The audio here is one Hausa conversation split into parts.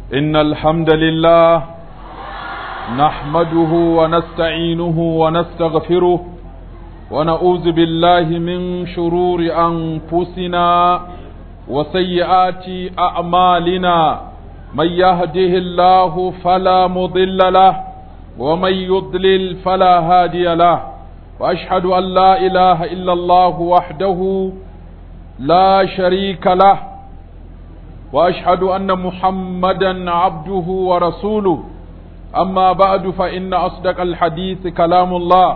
إن الحمد لله نحمده ونستعينه ونستغفره ونعوذ بالله من شرور أنفسنا وسيئات أعمالنا من يهده الله فلا مضل له ومن يضلل فلا هادي له وأشهد أن لا إله إلا الله وحده لا شريك له واشهد ان محمدا عبده ورسوله اما بعد فان اصدق الحديث كلام الله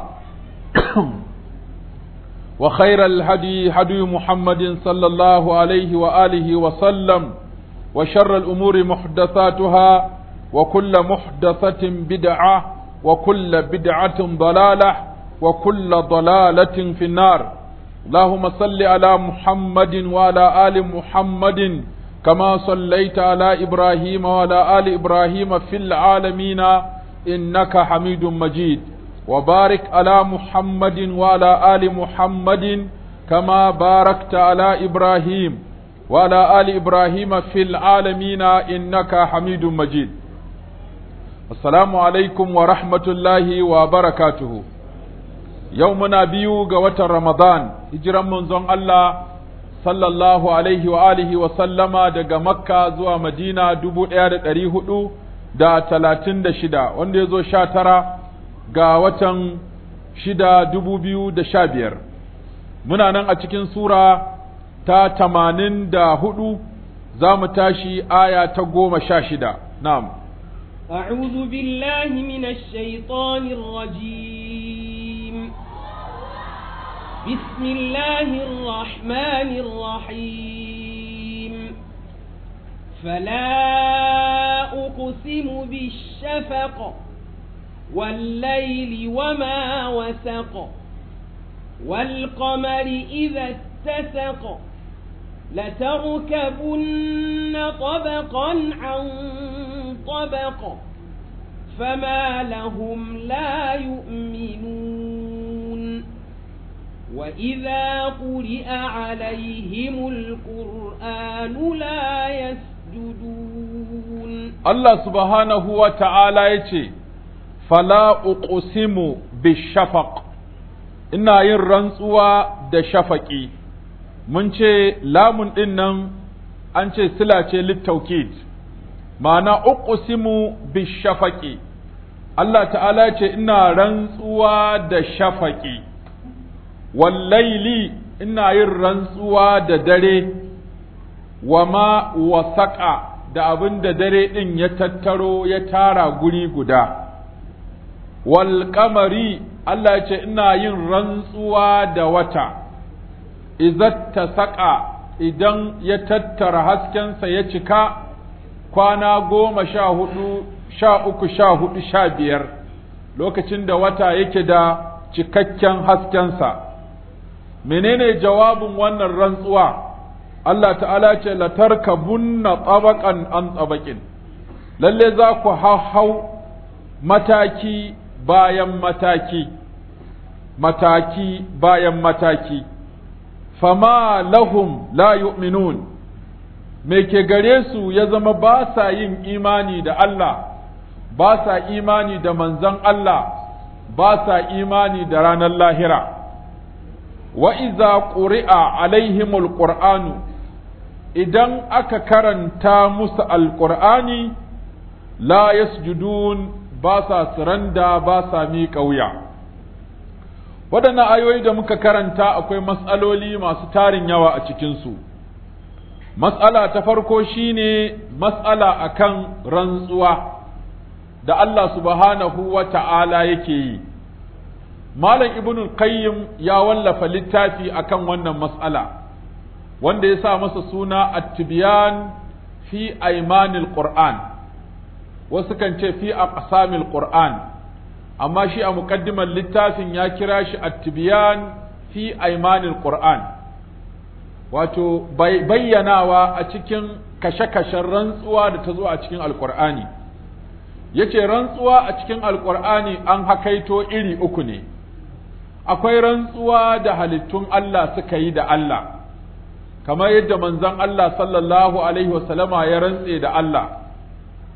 وخير الهدي هدي محمد صلى الله عليه واله وسلم وشر الامور محدثاتها وكل محدثه بدعه وكل بدعه ضلاله وكل ضلاله في النار اللهم صل على محمد وعلى ال محمد كما صليت على إبراهيم وعلى آل إبراهيم في العالمين إنك حميد مجيد وبارك على محمد وعلى آل محمد كما باركت على إبراهيم وعلى آل إبراهيم في العالمين إنك حميد مجيد السلام عليكم ورحمة الله وبركاته يومنا بيو قوة رمضان هجرا منزون الله sallallahu alaihi wa alihi wa sallama daga makka zuwa madina dubu ɗaya da ɗari hudu da talatin da shida wanda ya zo sha tara ga watan shida dubu biyu da sha biyar muna nan a cikin sura ta tamanin da hudu za mu tashi aya ta goma sha shida na'am أعوذ بالله من الشيطان الرجيم بسم الله الرحمن الرحيم فلا أقسم بالشفق والليل وما وسق والقمر إذا اتسق لتركبن طبقا عن طبق فما لهم لا يؤمنون وإذا قرئ عليهم القرآن لا يسجدون الله سبحانه وتعالى يتي فلا أقسم بالشفق ina yin rantsuwa da shafaƙi mun ce lamun ɗin nan an ce sila ce littaukid ma'ana uqsimu bishafaƙi Allah ta'ala ce ina rantsuwa da shafaƙi wallaili ina yin rantsuwa da dare wa ma wasaƙa da abin da dare ɗin ya tattaro ya tara guri guda wal kamari Allah ce ina yin rantsuwa da wata izatta saƙa idan ya tattara haskensa ya cika kwana goma sha hudu sha uku sha hudu sha biyar lokacin da wata yake da cikakken haskensa menene jawabin wannan rantsuwa Allah ta'ala ce latarkabunna tabaqan an tabaqin lalle za ku hau mataki bayan mataki mataki bayan mataki fama lahum la yu'minun me ke gare su ya zama ba sa yin imani da Allah ba sa imani da manzon Allah ba sa imani da ranar lahira wa iza ƙuri'a alaihimul ƙur'anu idan aka karanta musu alƙur'ani la yasjudun ba sa suranda ba sa miƙa wuya waɗannan ayoyi da muka karanta akwai matsaloli masu tarin yawa a cikinsu matsala ta farko shine matsala akan rantsuwa da Allah subhanahu wa ta'ala yake yi Malam Ibn Qayyim ya wallafa littafi akan wannan mas'ala wanda ya sa masa suna At-Tibyan fi Aymanil Qur'an wasu kan ce fi aqsamil Qur'an amma shi a muqaddimar littafin ya kira shi At-Tibyan fi Aymanil Qur'an wato bayyanawa a cikin kashe-kashen rantsuwa da ta zo a cikin Alƙur'ani yace rantsuwa a cikin Alƙur'ani an hakaito iri uku ne akwai rantsuwa da halittun Allah suka yi da Allah kamar yadda manzon Allah sallallahu alaihi wasallama ya rantse da Allah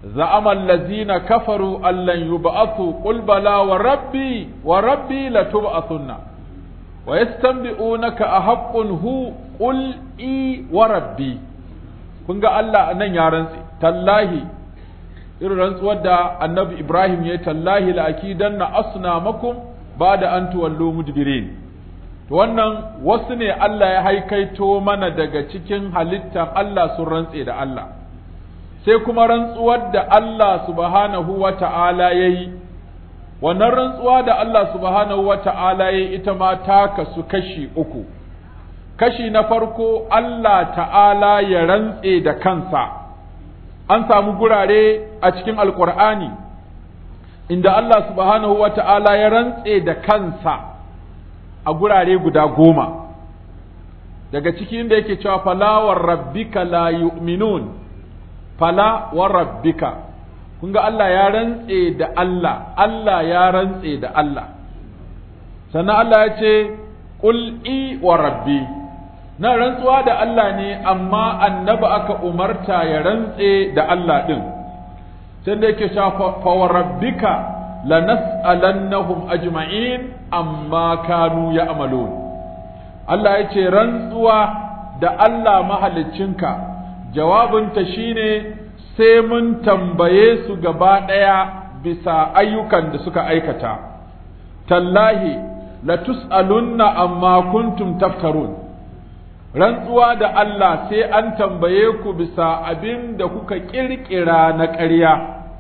زعم الذين كفروا أن لن يبعثوا قل بلى وربي وربي لتبعثن ويستنبئونك أحق هو قل إي وربي kun ga Allah nan ya rantse tallahi irin rantsuwar da annabi Ibrahim ya tallahi la'akidan na asnamakum ba da an tuwallo mudbirin to wannan wasu ne Allah ya haikaito mana daga cikin halittar Allah sun rantse da Allah sai kuma rantsuwar da Allah subhanahu wa ta'ala ya yi wannan rantsuwa da Allah subhanahu wa ta'ala ya yi ita ma ta kasu kashi uku kashi na farko Allah ta'ala ya rantse da kansa an samu gurare a cikin alkur'ani inda Allah subhanahu wa ta'ala ya rantse da kansa a gurare guda goma daga cikin da yake cewa falawar rabbika la yu'minun fala wa rabbika kun ga Allah ya rantse da Allah Allah ya rantse da Allah sannan Allah ya ce qul i wa rabbi na rantsuwa da Allah ne amma annabi aka umarta ya rantse da Allah din sai da yake cewa fa wa rabbika lanas'alannahum ajma'in amma kanu ya'malun Allah ya ce rantsuwa da Allah mahaliccinka jawabinta shine sai mun tambaye su gaba ɗaya bisa ayyukan da suka aikata tallahi la tus'alunna amma kuntum taftarun rantsuwa da Allah sai an tambaye ku bisa abin da kuka ƙirƙira na ƙarya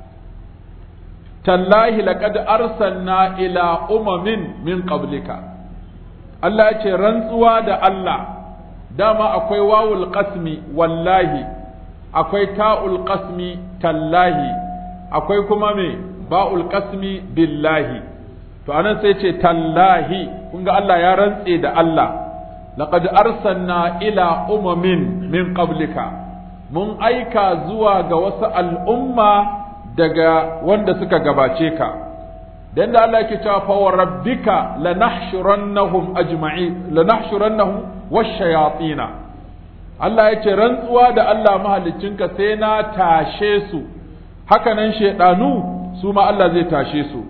tallahi laqad arsalna ila umamin min qablika Allah ya ce rantsuwa da Allah dama akwai wawul qasmi wallahi akwai ta'ul qasmi tallahi akwai kuma me ba'ul qasmi billahi to anan sai ce tallahi kun ga Allah ya rantse da Allah laqad arsalna ila umamin min qablika mun aika zuwa ga wasu al'umma daga wanda suka gabace ka dan da Allah yake cewa fa rabbika lanahshurannahum ajma'in lanahshurannahum wash-shayatina Allah ya ce rantsuwa da Allah mahaliccinka sai na tashe su hakanan shaidanu su ma Allah zai tashe su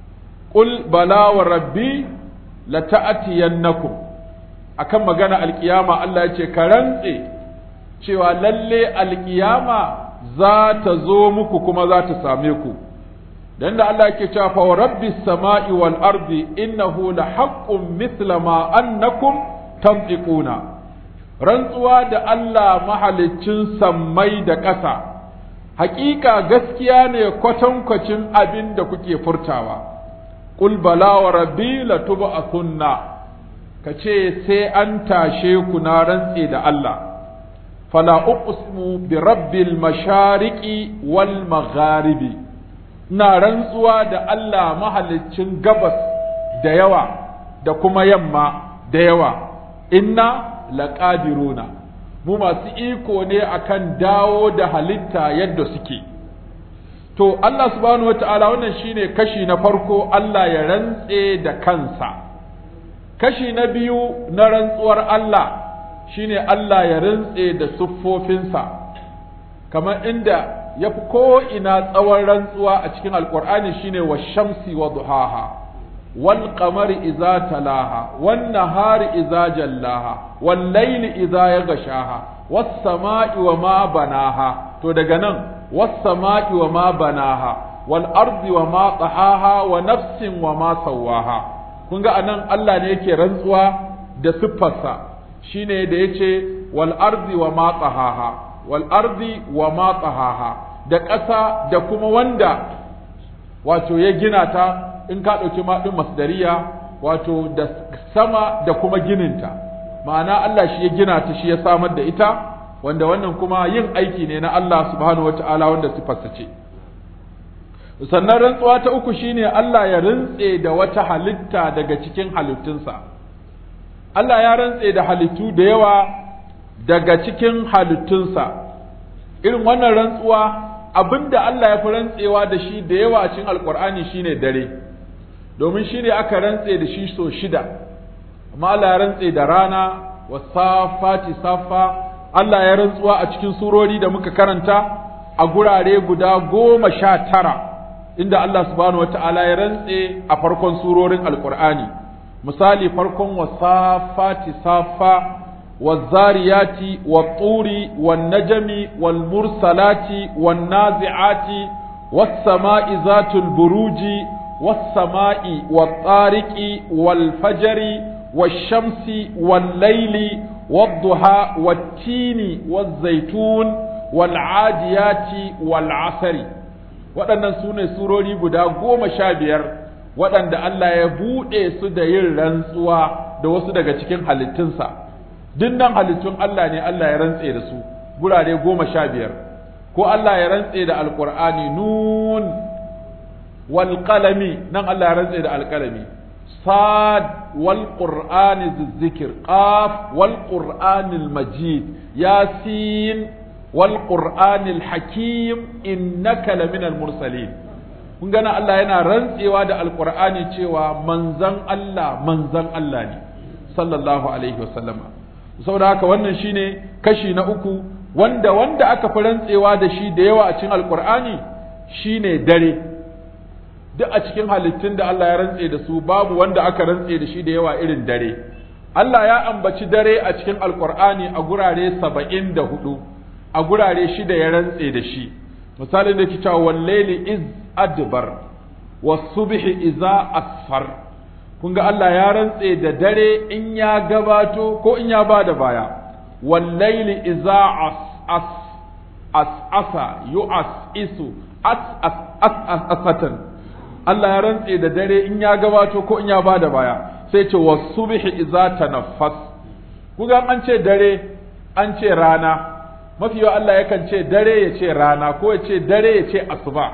qul bala wa rabbi lata'tiyannakum akan magana alkiyama Allah ya ce ka rantse cewa lalle alkiyama za ta zo muku kuma za ta same ku dan da Allah yake cewa fa rabbis sama'i wal ardi innahu la haqqun mithla ma annakum tantiquna rantsuwa da Allah mahaliccin sammai da ƙasa hakika gaskiya ne kwatankwacin abin da kuke furtawa qul bala wa rabbi latub'athunna kace sai an tashe ku na rantse da Allah fala uqsimu bi rabbil mashariqi wal magharibi na rantsuwa da Allah mahaliccin gabas da yawa da kuma yamma da yawa inna laqadiruna mu masu iko ne akan dawo da halitta yadda suke to Allah subhanahu wata'ala wannan shine kashi na farko Allah ya rantse da kansa kashi na biyu na rantsuwar Allah shine Allah ya rantse da siffofinsa kamar inda ya fi ko'ina tsawon rantsuwa a cikin alkur'ani shine wa shamsi wa duhaha wal qamari iza talaha wan nahari iza jallaha wal layli iza yaghshaha was sama'i wa ma banaha to daga nan was sama'i wa ma banaha wal ardi wa ma tahaha wa nafsin wa ma sawaha kun ga anan Allah ne yake rantsuwa da siffarsa shine da yace wal ardi wa ma tahaha wal ardi wa ma tahaha da ƙasa da kuma wanda wato ya gina ta in ka ɗauki maɗin masdariya wato da sama da kuma gininta ma'ana Allah shi ya gina ta shi ya samar da ita wanda wannan kuma yin aiki ne na Allah subhanahu wata'ala wanda sifarsa ce sannan rantsuwa ta uku shine Allah ya rantse da wata halitta daga cikin halittunsa Allah ya rantse da halittu da yawa daga cikin halittunsa irin wannan rantsuwa abinda Allah ya fi rantsewa da shi da yawa a cikin alkur'ani shine dare domin shine aka rantse da shi so shida amma Allah ya rantse da rana wasafati safa Allah ya rantsuwa a cikin surori da muka karanta a gurare guda goma sha tara inda Allah subhanahu wa ta'ala ya rantse a farkon surorin alkur'ani misali farkon wasafati safa والزاريات والطور والنجم والمرسلات والنازعات والسماء ذات البروج والسماء والطارق والفجر والشمس والليل والضحى والتين والزيتون والعاديات والعصر waɗannan su ne surori guda goma sha biyar waɗanda Allah ya buɗe su da yin rantsuwa da wasu daga cikin halittunsa dinnan halittun Allah ne Allah ya rantse da su gurare goma sha biyar ko Allah ya rantse da alƙur'ani nun wal qalami nan Allah ya rantse da alƙalami sad wal qur'ani zikir qaf wal qur'anil majid yasin wal qur'anil hakim innaka laminal mursalin kun gana Allah yana rantsewa da alƙur'ani cewa manzan Allah manzan Allah ne sallallahu alaihi wasallama saboda haka wannan shine kashi na uku wanda wanda aka fi rantsewa da shi da yawa a cikin alkur'ani shine dare duk a cikin halittun da Allah ya rantse da su babu wanda aka rantse da shi da yawa irin dare Allah ya ambaci dare a cikin alkur'ani a gurare saba'in da hudu a gurare shida ya rantse da shi misalin da ke cewa wallaili iz adbar wasubhi iza asfar kun ga Allah ya rantse da dare in ya gabato ko in ya ba da baya wallaili iza as as as asa yu'as isu as as as as asatan Allah ya rantse da dare in ya gabato ko in ya ba da baya sai ce wasubhi iza tanaffas kun ga an ce dare an ce rana mafi yawa Allah yakan ce dare ya ce rana ko ya ce dare ya ce asuba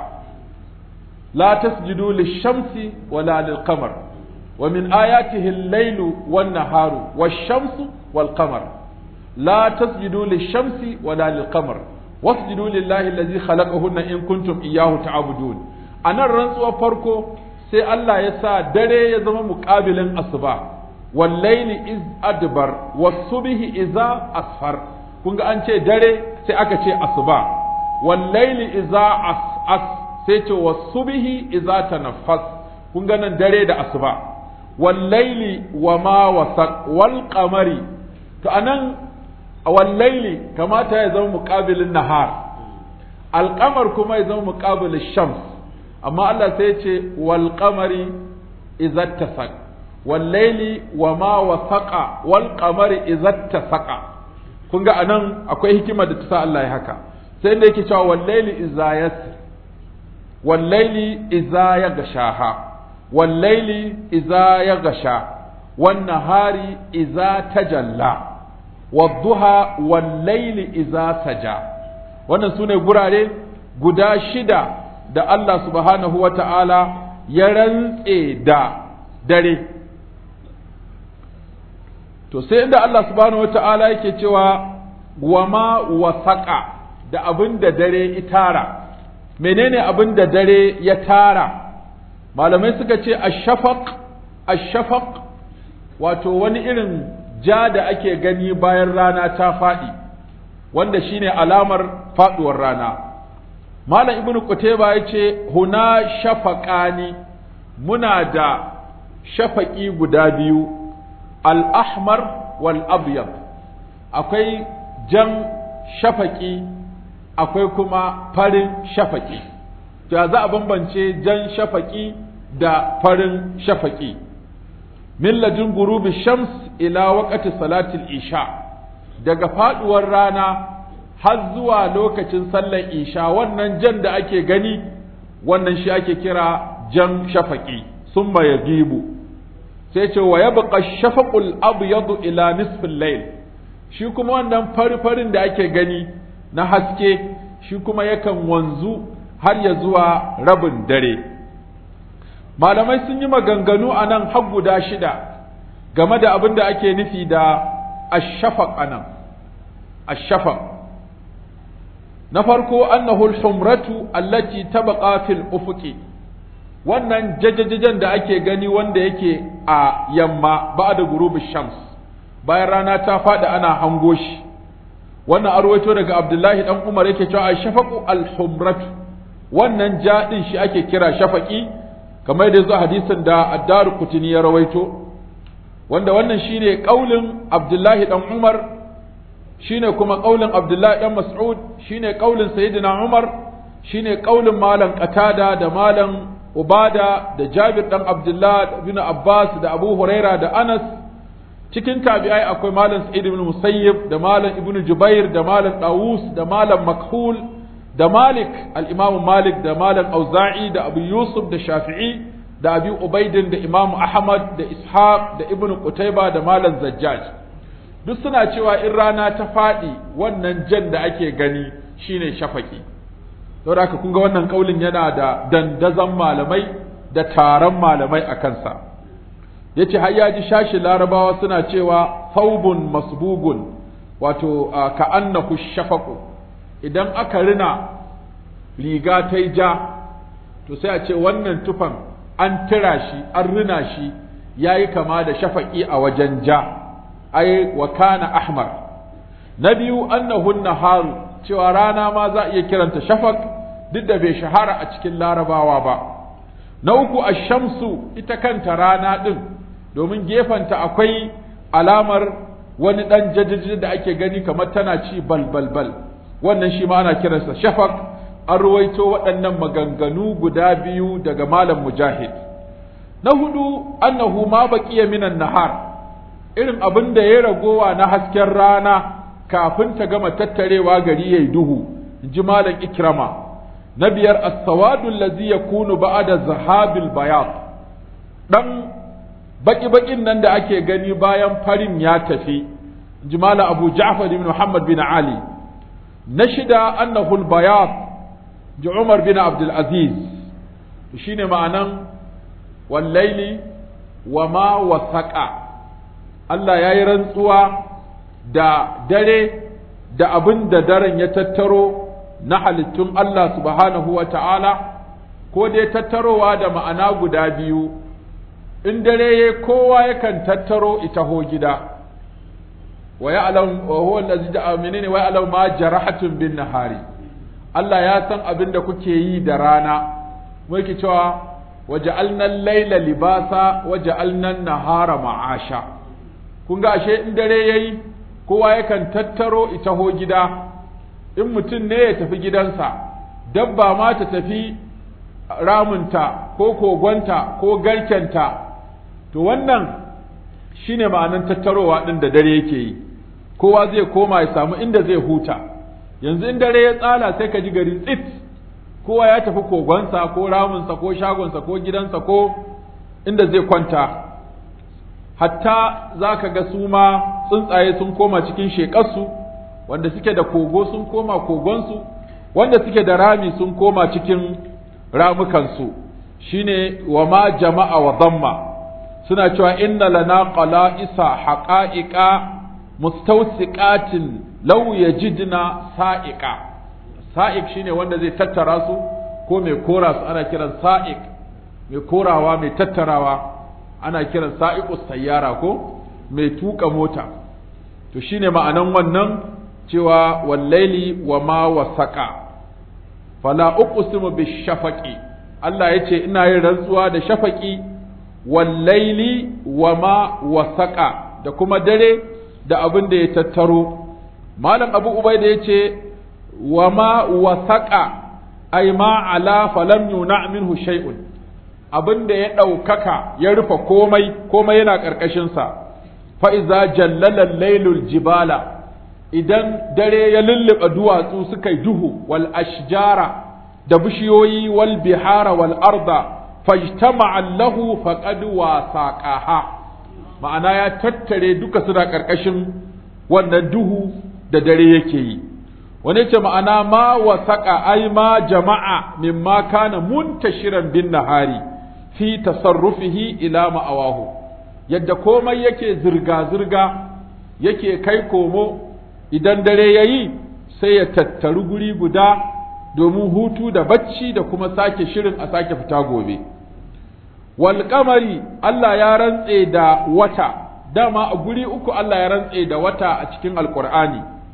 la tasjudu lish-shamsi wala lil-qamar ومن آياته الليل والنهار والشمس والقمر لا تسجدوا للشمس ولا للقمر واسجدوا لله الذي خلقهن إن كنتم إياه تعبدون أنا الرنس فرقو سي الله يسا دري يزم مقابل أصبع والليل إذ أدبر والصبح إذا أسفر kunga an ce dare sai aka ce asuba wallaili iza as as sai ce wasubihi iza tanaffas kun ga nan dare da asuba wallaili wa ma wasaq wal qamari to anan wallaili kamata ya zama muqabilin nahar alqamar kuma ya zama muqabilin shams amma Allah sai ya ce wal qamari idza tasaq wallaili wa ma wasaqa wal qamari idza tasaqa kun ga anan akwai hikima da ta sa Allah ya haka sai da yake cewa wallaili idza yasr wallaili idza yaghshaha والليل إذا يغشى والنهار إذا تجلى والضحى والليل إذا سجى wannan sune gurare guda shida da Allah subhanahu wa ta'ala ya rantse da dare to sai inda Allah subhanahu wa ta'ala yake cewa wa ma wasaƙa da abin da dare itara menene abin da dare ya tara malamai suka ce ashafaq ashafaq wato wani irin ja da ake gani bayan rana ta faɗi wanda shine alamar faɗuwar rana malam ibnu qutayba yace huna shafaqani muna da shafaqi guda biyu al-ahmar wal abyad akwai jan shafaqi akwai kuma farin shafaqi to za a bambance jan shafaqi da farin shafaqi min ladin gurubi shams ila waqti salatil isha daga faduwar rana har zuwa lokacin sallar isha wannan jan da ake gani wannan shi ake kira jan shafaqi summa yagibu sai ce wa yabqa shafaqul abyadu ila nisfil layl shi kuma wannan fari-farin da ake gani na haske shi kuma yakan wanzu har ya zuwa rabin dare malamai sun yi maganganu a nan har guda shida game da abin da ake nufi da ashafaq a nan ashafaq na farko annahu al-humratu allati tabqa fil ufuqi wannan jajajajen da ake gani wanda yake a yamma ba'da gurubi shams bayan rana ta faɗi ana hango shi wannan arwaito daga abdullahi dan umar yake cewa shafaqu al-humratu wannan ja din shi ake kira shafaqi kamar yadda zuwa hadisin da addaru kutini ya rawaito wanda wannan shine kaulin abdullahi dan umar shine kuma kaulin abdullahi dan mas'ud shine kaulin sayyidina umar shine kaulin malam qatada da malam ubada da jabir dan abdullah bin abbas da abu huraira da anas cikin tabi'ai akwai malam sa'id ibn musayyib da malam ibn jubair da malam dawus da malam makhul da malik al-imam malik da malam auza'i da abu yusuf da shafi'i da abi ubaidin da imam ahmad da ishaq da ibn qutayba da malam zajjaj duk suna cewa in rana ta faɗi wannan jan da ake gani shine shafaki saboda haka kun ga wannan kaulin yana da dandazon malamai da taron malamai a kansa yace har ya ji shashi larabawa suna cewa faubun masbugun wato ka annahu shafaqu idan aka rina riga ta ja to sai a ce wannan tufan an tira shi an rina shi yayi kama da shafaqi a wajen ja ai wa kana ahmar na biyu annahu naharu cewa rana ma za a iya kiranta shafaq duk da bai shahara a cikin larabawa ba na uku ashamsu ita kanta rana din domin gefanta akwai alamar wani ɗan jajjaji da ake gani kamar tana ci bal bal bal wannan shi ma ana kiransa shafaq an ruwaito waɗannan maganganu guda biyu daga malam mujahid na hudu annahu ma baqiya minan nahar irin abin da ya ragowa na hasken rana kafin ta gama tattarewa gari yayi duhu ji malam ikrama na biyar as-sawadu allazi yakunu ba'da zahabil bayad dan baki-bakin nan da ake gani bayan farin ya tafi jimala abu ja'far ibn muhammad bin ali na shida annahu al-bayad ji umar bin abdul aziz shine ma'anan wallaili wa ma wasaqa Allah ya yi rantsuwa da dare da abin da daren ya tattaro na halittun Allah subhanahu wa ta'ala ko dai tattarowa da ma'ana guda biyu in dare ya kowa yakan tattaro ita ho gida wa ya'lam wa huwa allazi ja'a menene wa ya'lam ma jarahatun bin nahari Allah ya san abin da kuke yi da rana muke cewa waja'alna al-laila libasa waja'alna an-nahara ma'asha kun ga ashe in dare yayi kowa yakan tattaro ita ho gida in mutum ne ya tafi gidansa dabba ma ta tafi ramunta ko kogonta ko garkenta to wannan shine ma'anan tattarowa ɗin da dare yake yi kowa zai koma ya samu inda zai huta yanzu in dare ya tsala sai ka ji gari tsit kowa ya tafi kogonsa ko ramunsa ko shagonsa ko gidansa ko inda zai kwanta hatta za ka ga su ma tsuntsaye sun koma cikin shekarsu wanda suke da kogo sun koma kogonsu wanda suke da rami sun koma cikin ramukansu shine wa ma jama'a wa damma suna cewa inna lana qala'isa haqa'iqa mustawsiqatin law yajidna sa'iqa sa'iq shine wanda zai tattara su ko mai kora su ana kiran sa'iq mai korawa mai tattarawa ana kiran sa'iqus sayyara ko mai tuka mota to shine ma'anan wannan cewa wallaili wa ma wasaqa fala uqsimu bishafaqi Allah yace ina yin rantsuwa da shafaqi wallaili wa ma wasaqa da kuma dare da abin da ya tattaro malam abu ubaida yace wa ma wasaqa ay ma ala falam yuna minhu shay'un abin da ya ɗaukaka ya rufe komai komai yana ƙarƙashinsa fa iza jallala lailul jibala idan dare ya lulluɓe duwatsu suka yi duhu wal ashjara da bishiyoyi wal bihara wal arda fajtama'a lahu faqad wasaqaha ma'ana ya tattare duka suna ƙarƙashin wannan duhu da dare yake yi wani ce ma'ana ma wasaqa ai ma jama'a mimma kana muntashiran bin nahari fi tasarrufihi ila ma'awahu yadda komai yake zirga-zirga yake kai komo idan dare ya yi sai ya tattaru guri guda domin hutu da bacci da kuma sake shirin a sake fita gobe walƙamari Allah ya rantse da wata dama a guri uku Allah ya rantse da wata a cikin alƙur'ani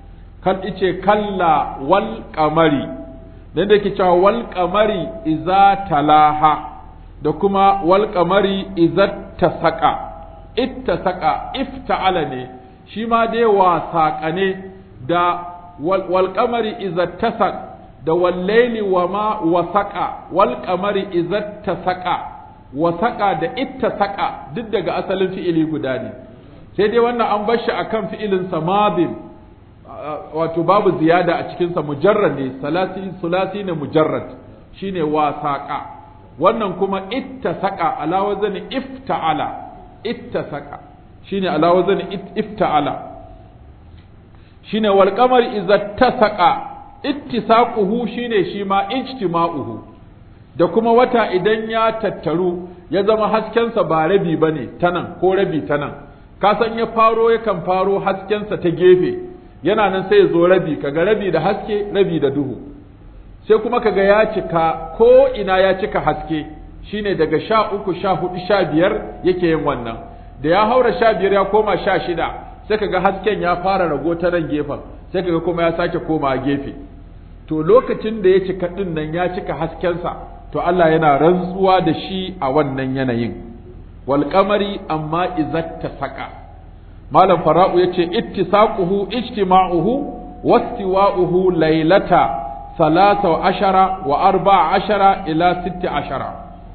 kan ice kalla wal qamari dan da yake cewa wal qamari iza talaha da kuma wal qamari iza tasaqa ittasaqa ifta'ala ne shi ma dai wasaƙa ne da wal qamari iza tasaq da wal layli wa ma wasaqa wal qamari iza tasaqa wasaqa da ittasaqa duk daga asalin fi'ili guda ne sai dai wannan an bar shi akan fi'ilin samadin wato babu ziyada a cikinsa mujarrad ne salasi sulasi ne mujarrad shine wasaqa wannan kuma ittasaqa ala wazni ifta'ala ittasaqa shine ala wazni ifta'ala shine wal qamari idza tasaqa ittisaquhu shine shi ma ijtima'uhu da kuma wata idan ya tattaru ya zama haskensa ba rabi bane tanan ko rabi tanan ka san ya faro yakan faro haskensa ta gefe yana nan sai ya zo rabi kaga rabi da haske rabi da duhu sai kuma kaga ya cika ko ina ya cika haske shine daga sha uku sha hudu sha biyar yake yin wannan da ya haura sha biyar ya koma sha shida sai kaga hasken ya fara rago ta nan gefen sai kaga kuma ya sake koma gefe to lokacin da ya cika din nan ya cika haskensa to Allah yana rantsuwa da shi a wannan yanayin wal qamari amma izatta saka malam fara'u yace ittisaquhu ijtima'uhu wastiwa'uhu laylata salasa ashara wa arba'a ashara ila sitti ashara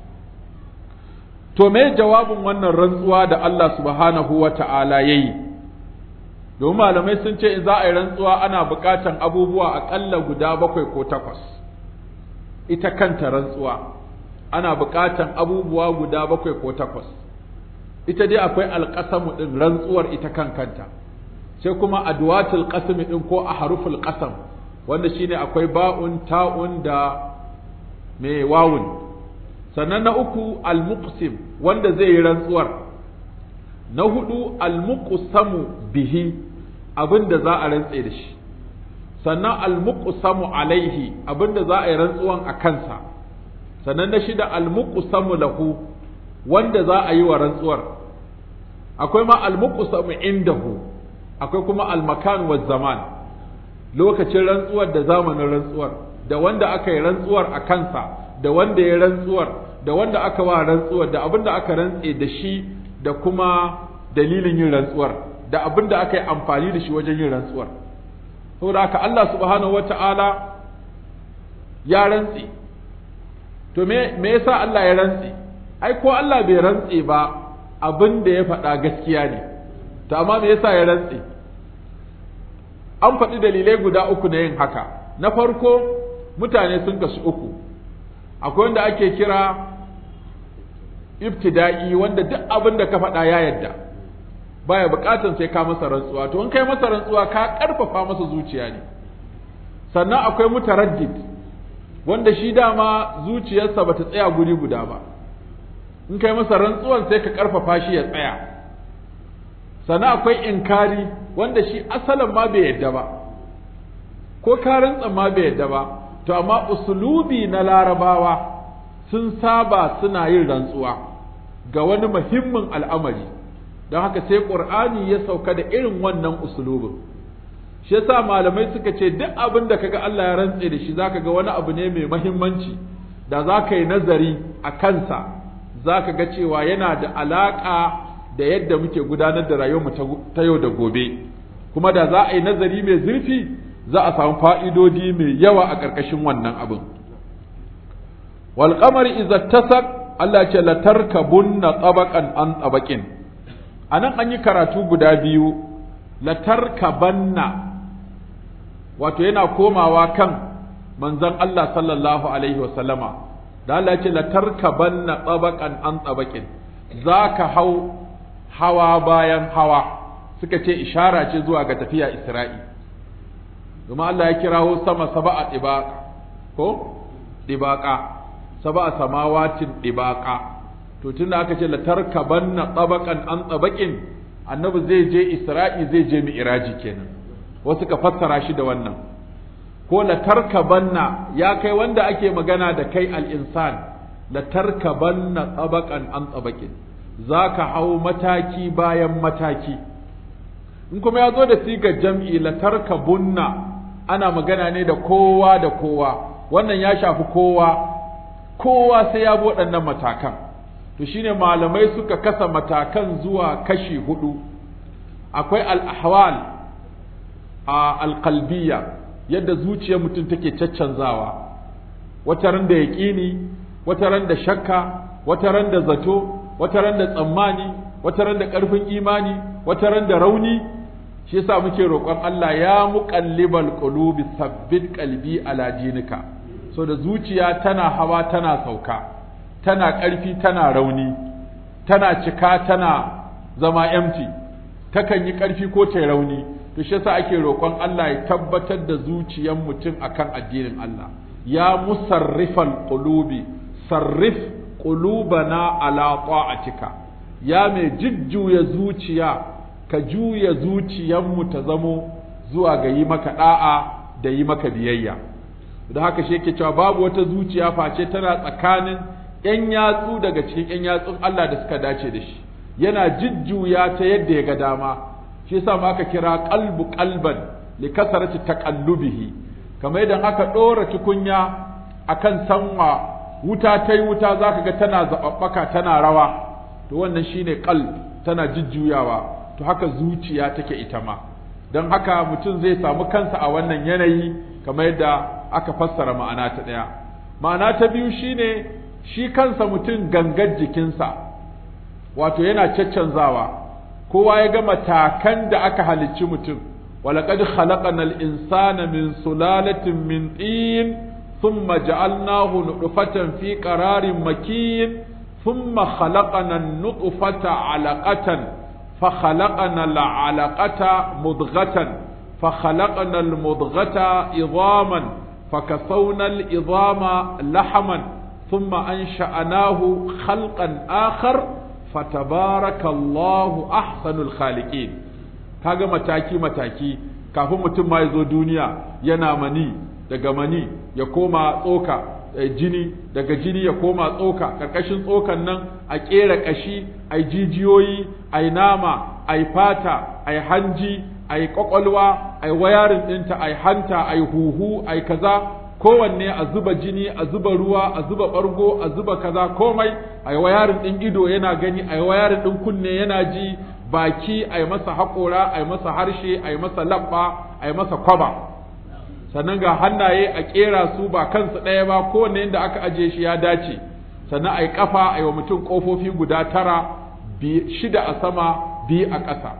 to me jawabin wannan rantsuwa da Allah subhanahu wa ta'ala yayi domin malamai sun ce in za a yi rantsuwa ana buƙatan abubuwa aƙalla guda bakwai ko takwas ita kanta rantsuwa ana buƙatan abubuwa guda bakwai ko takwas ita dai akwai alƙasamu ɗin rantsuwar ita kan kanta sai kuma adwatul qasmi ɗin ko a haruful qasam wanda shine akwai ba'un ta'un da mai wawun sannan na uku almuqsim wanda zai yi rantsuwar na hudu almuqsamu bihi abinda za a rantse da shi sannan almuqsamu alaihi abinda za a yi rantsuwan a kansa sannan na shida almuqsamu lahu wanda za a yi wa rantsuwar akwai ma almuqsamu indahu akwai kuma almakan wa zaman lokacin rantsuwar da zamanin rantsuwar da wanda aka yi rantsuwar a kansa da wanda ya rantsuwar da wanda aka wa rantsuwar da abin da aka rantse da shi da kuma dalilin yin rantsuwar da abin da aka yi amfani da shi wajen yin rantsuwar saboda haka Allah subhanahu wata'ala ya rantse to me me yasa Allah ya rantse ai ko Allah bai rantse ba abin da ya faɗa gaskiya ne to amma me yasa ya rantse an faɗi dalilai guda uku na yin haka na farko mutane sun kasu uku akwai wanda ake kira ibtida'i wanda duk abin da ka faɗa ya yadda baya buƙatan sai ka masa rantsuwa to in kai masa rantsuwa ka ƙarfafa masa zuciya ne sannan akwai mutaraddid wanda shi dama zuciyarsa bata tsaya guri guda ba in kai masa rantsuwan sai ka ƙarfafa shi ya tsaya sannan akwai inkari wanda shi asalin ma bai yadda ba ko ka rantsa ma bai yadda ba to amma usulubi na larabawa sun saba suna yin rantsuwa ga wani muhimmin al'amari don haka sai ƙur'ani ya sauka da irin wannan usulubin shi yasa malamai suka ce duk abin da kaga Allah ya rantse da shi zaka ga wani abu ne mai muhimmanci da za ka yi nazari a kansa zaka ga cewa yana da alaƙa da yadda muke gudanar da rayuwarmu ta yau da gobe kuma da za a yi nazari mai zurfi za a samu fa'idodi mai yawa a ƙarƙashin wannan abin. Walƙamar izattasak Allah ce latarkabunna tsabakan an tsabakin, a nan an yi karatu guda biyu, latarkabanna, wato yana komawa kan manzon Allah sallallahu Alaihi wasallama, da Allah ce latarkabanna tsabakan an tsabakin, za ka hau hawa bayan hawa, suka ce ishara ce zuwa ga tafiya Isra'i. domin Allah ya kirawo sama saba'a ɗibaƙa ko ɗibaƙa saba'a samawatin ɗibaƙa to tunda aka ce latarkabanna tsabakan an tsabakin annabi zai je isra'i zai je mi'raji kenan wasu ka fassara shi da wannan ko latarkabanna ya kai wanda ake magana da kai al-insan latarkabanna tsabakan an tsabakin za ka hau mataki bayan mataki in kuma ya zo da sigar jam'i latarka bunna ana magana ne da kowa da kowa wannan ya shafi kowa kowa sai ya bi waɗannan matakan to shine malamai suka kasa matakan zuwa kashi hudu akwai al-ahwal a alqalbiyya yadda zuciyar mutum take caccanzawa wata ran da yaƙini wata ran da shakka wata ran da zato wata ran da tsammani wata ran da ƙarfin imani wata ran da rauni shi yasa muke roƙon Allah ya muqallibal qulubi sabbit qalbi ala dinika so da zuciya tana hawa tana sauka tana ƙarfi tana rauni tana cika tana zama empty takan yi ƙarfi ko ta rauni to shi yasa ake roƙon Allah ya tabbatar da zuciyar mutum akan addinin Allah ya musarrifal qulubi sarrif qulubana ala ta'atika ya mai jujjuya zuciya ka juya zuciyarmu ta zamo zuwa ga yi maka da'a da yi maka biyayya da haka shi yake cewa babu wata zuciya face tana tsakanin ‘yan yatsu daga cikin ‘yan yatsun Allah da suka dace da shi yana jujjuya ta yadda ya ga dama shi yasa ma aka kira qalbu qalban li kasarati taqallubihi kamar idan aka dora tukunya akan sanwa wuta ta yi wuta zaka ga tana zababbaka tana rawa to wannan shine qalb tana jujjuyawa to haka zuciya take ita ma don haka mutum zai samu kansa a wannan yanayi kamar yadda aka fassara ma'ana ta ɗaya ma'ana ta biyu shine shi kansa mutum gangar jikinsa wato yana caccanzawa kowa ya ga matakan da aka halicci mutum ولقد خلقنا الإنسان من سلالة من طين ثم جعلناه نطفة في قرار مكين ثم خلقنا النطفة علقة فخلقنا العلقة مضغة فخلقنا المضغة عظاما فكسونا العظام لحما ثم أنشأناه خلقا آخر فتبارك الله أحسن الخالقين kaga mataki mataki kafin mutum ma ya zo duniya yana mani daga mani ya koma tsoka jini daga jini ya koma tsoka karkashin tsokan nan a kera kashi a jijiyoyi a nama a fata a hanji a kwakwalwa a wayarin ɗinta a hanta a huhu a kaza kowanne a zuba jini a zuba ruwa a zuba ɓargo a zuba kaza komai a wayarin ɗin ido yana gani a wayarin ɗin kunne yana ji baki a yi masa haƙora a yi masa harshe a yi masa labba a yi masa kwaba sannan ga hannaye a ƙera su ba kansu ɗaya ba kowanne inda aka ajiye shi ya dace sannan a yi ƙafa a yi wa mutum ƙofofi guda tara shida a sama biyu a ƙasa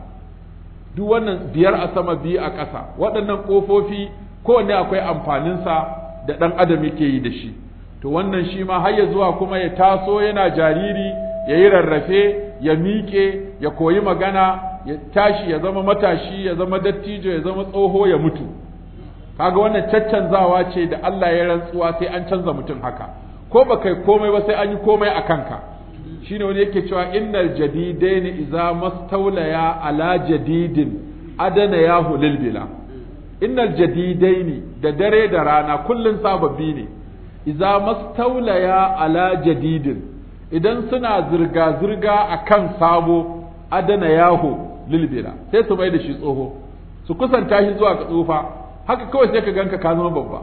duk wannan biyar a sama biyu a ƙasa waɗannan ƙofofi kowanne akwai amfaninsa da ɗan adam yake yi da shi to wannan shi ma har ya zuwa kuma ya taso yana jariri ya yi rarrafe ya miƙe ya koyi magana ya tashi ya zama matashi ya zama dattijo ya zama tsoho ya mutu kaga wannan caccanzawa ce da Allah ya rantsuwa sai an canza mutum haka ko ba kai komai ba sai an yi komai a kanka shine wani yake cewa innal jadidain idza mastawlaya ala jadidin adana yahu lil bila innal jadidain da dare da rana kullun sababbi ne idza mastawlaya ala jadidin idan suna zirga-zirga a kan sabo adana yaho lilbira sai su mai da shi tsoho su kusanta shi zuwa ga tsufa haka kawai sai ka ganka ka zama babba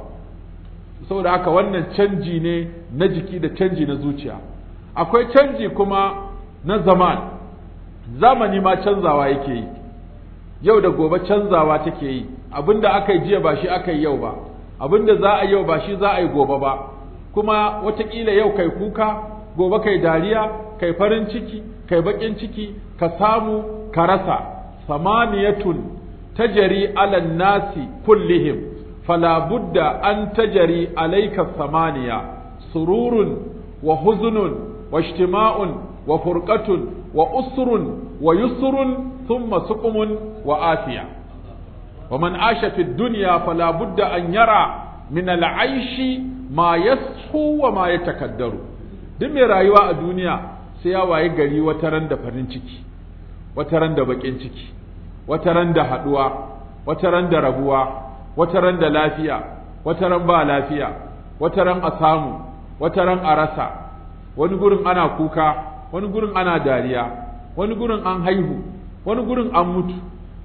saboda haka wannan canji ne na jiki da canji na zuciya akwai canji kuma na zaman zamani ma canzawa yake yi yau da gobe canzawa take yi abinda aka yi jiya ba shi aka yi yau ba abinda za a yau ba shi za a yi gobe ba kuma watakila yau kai kuka gobe kai dariya kai farin ciki kai bakin ciki ka samu ka rasa samaniyatun tajari ala nasi kullihim fala budda an tajari alayka samaniya sururun wa huzunun wa ijtima'un wa furqatun wa usrun wa yusrun thumma suqumun wa afiya ومن عاش في الدنيا فلا بد أن يرى من العيش ما يسحو وما يتكدر duk mai rayuwa a duniya sai ya waye gari wata ran da farin ciki wata ran da bakin ciki wata ran da haduwa wata ran da rabuwa wata ran da lafiya wata ran ba lafiya wata ran a samu wata ran a rasa wani gurin ana kuka wani gurin ana dariya wani gurin an haihu wani gurin an mutu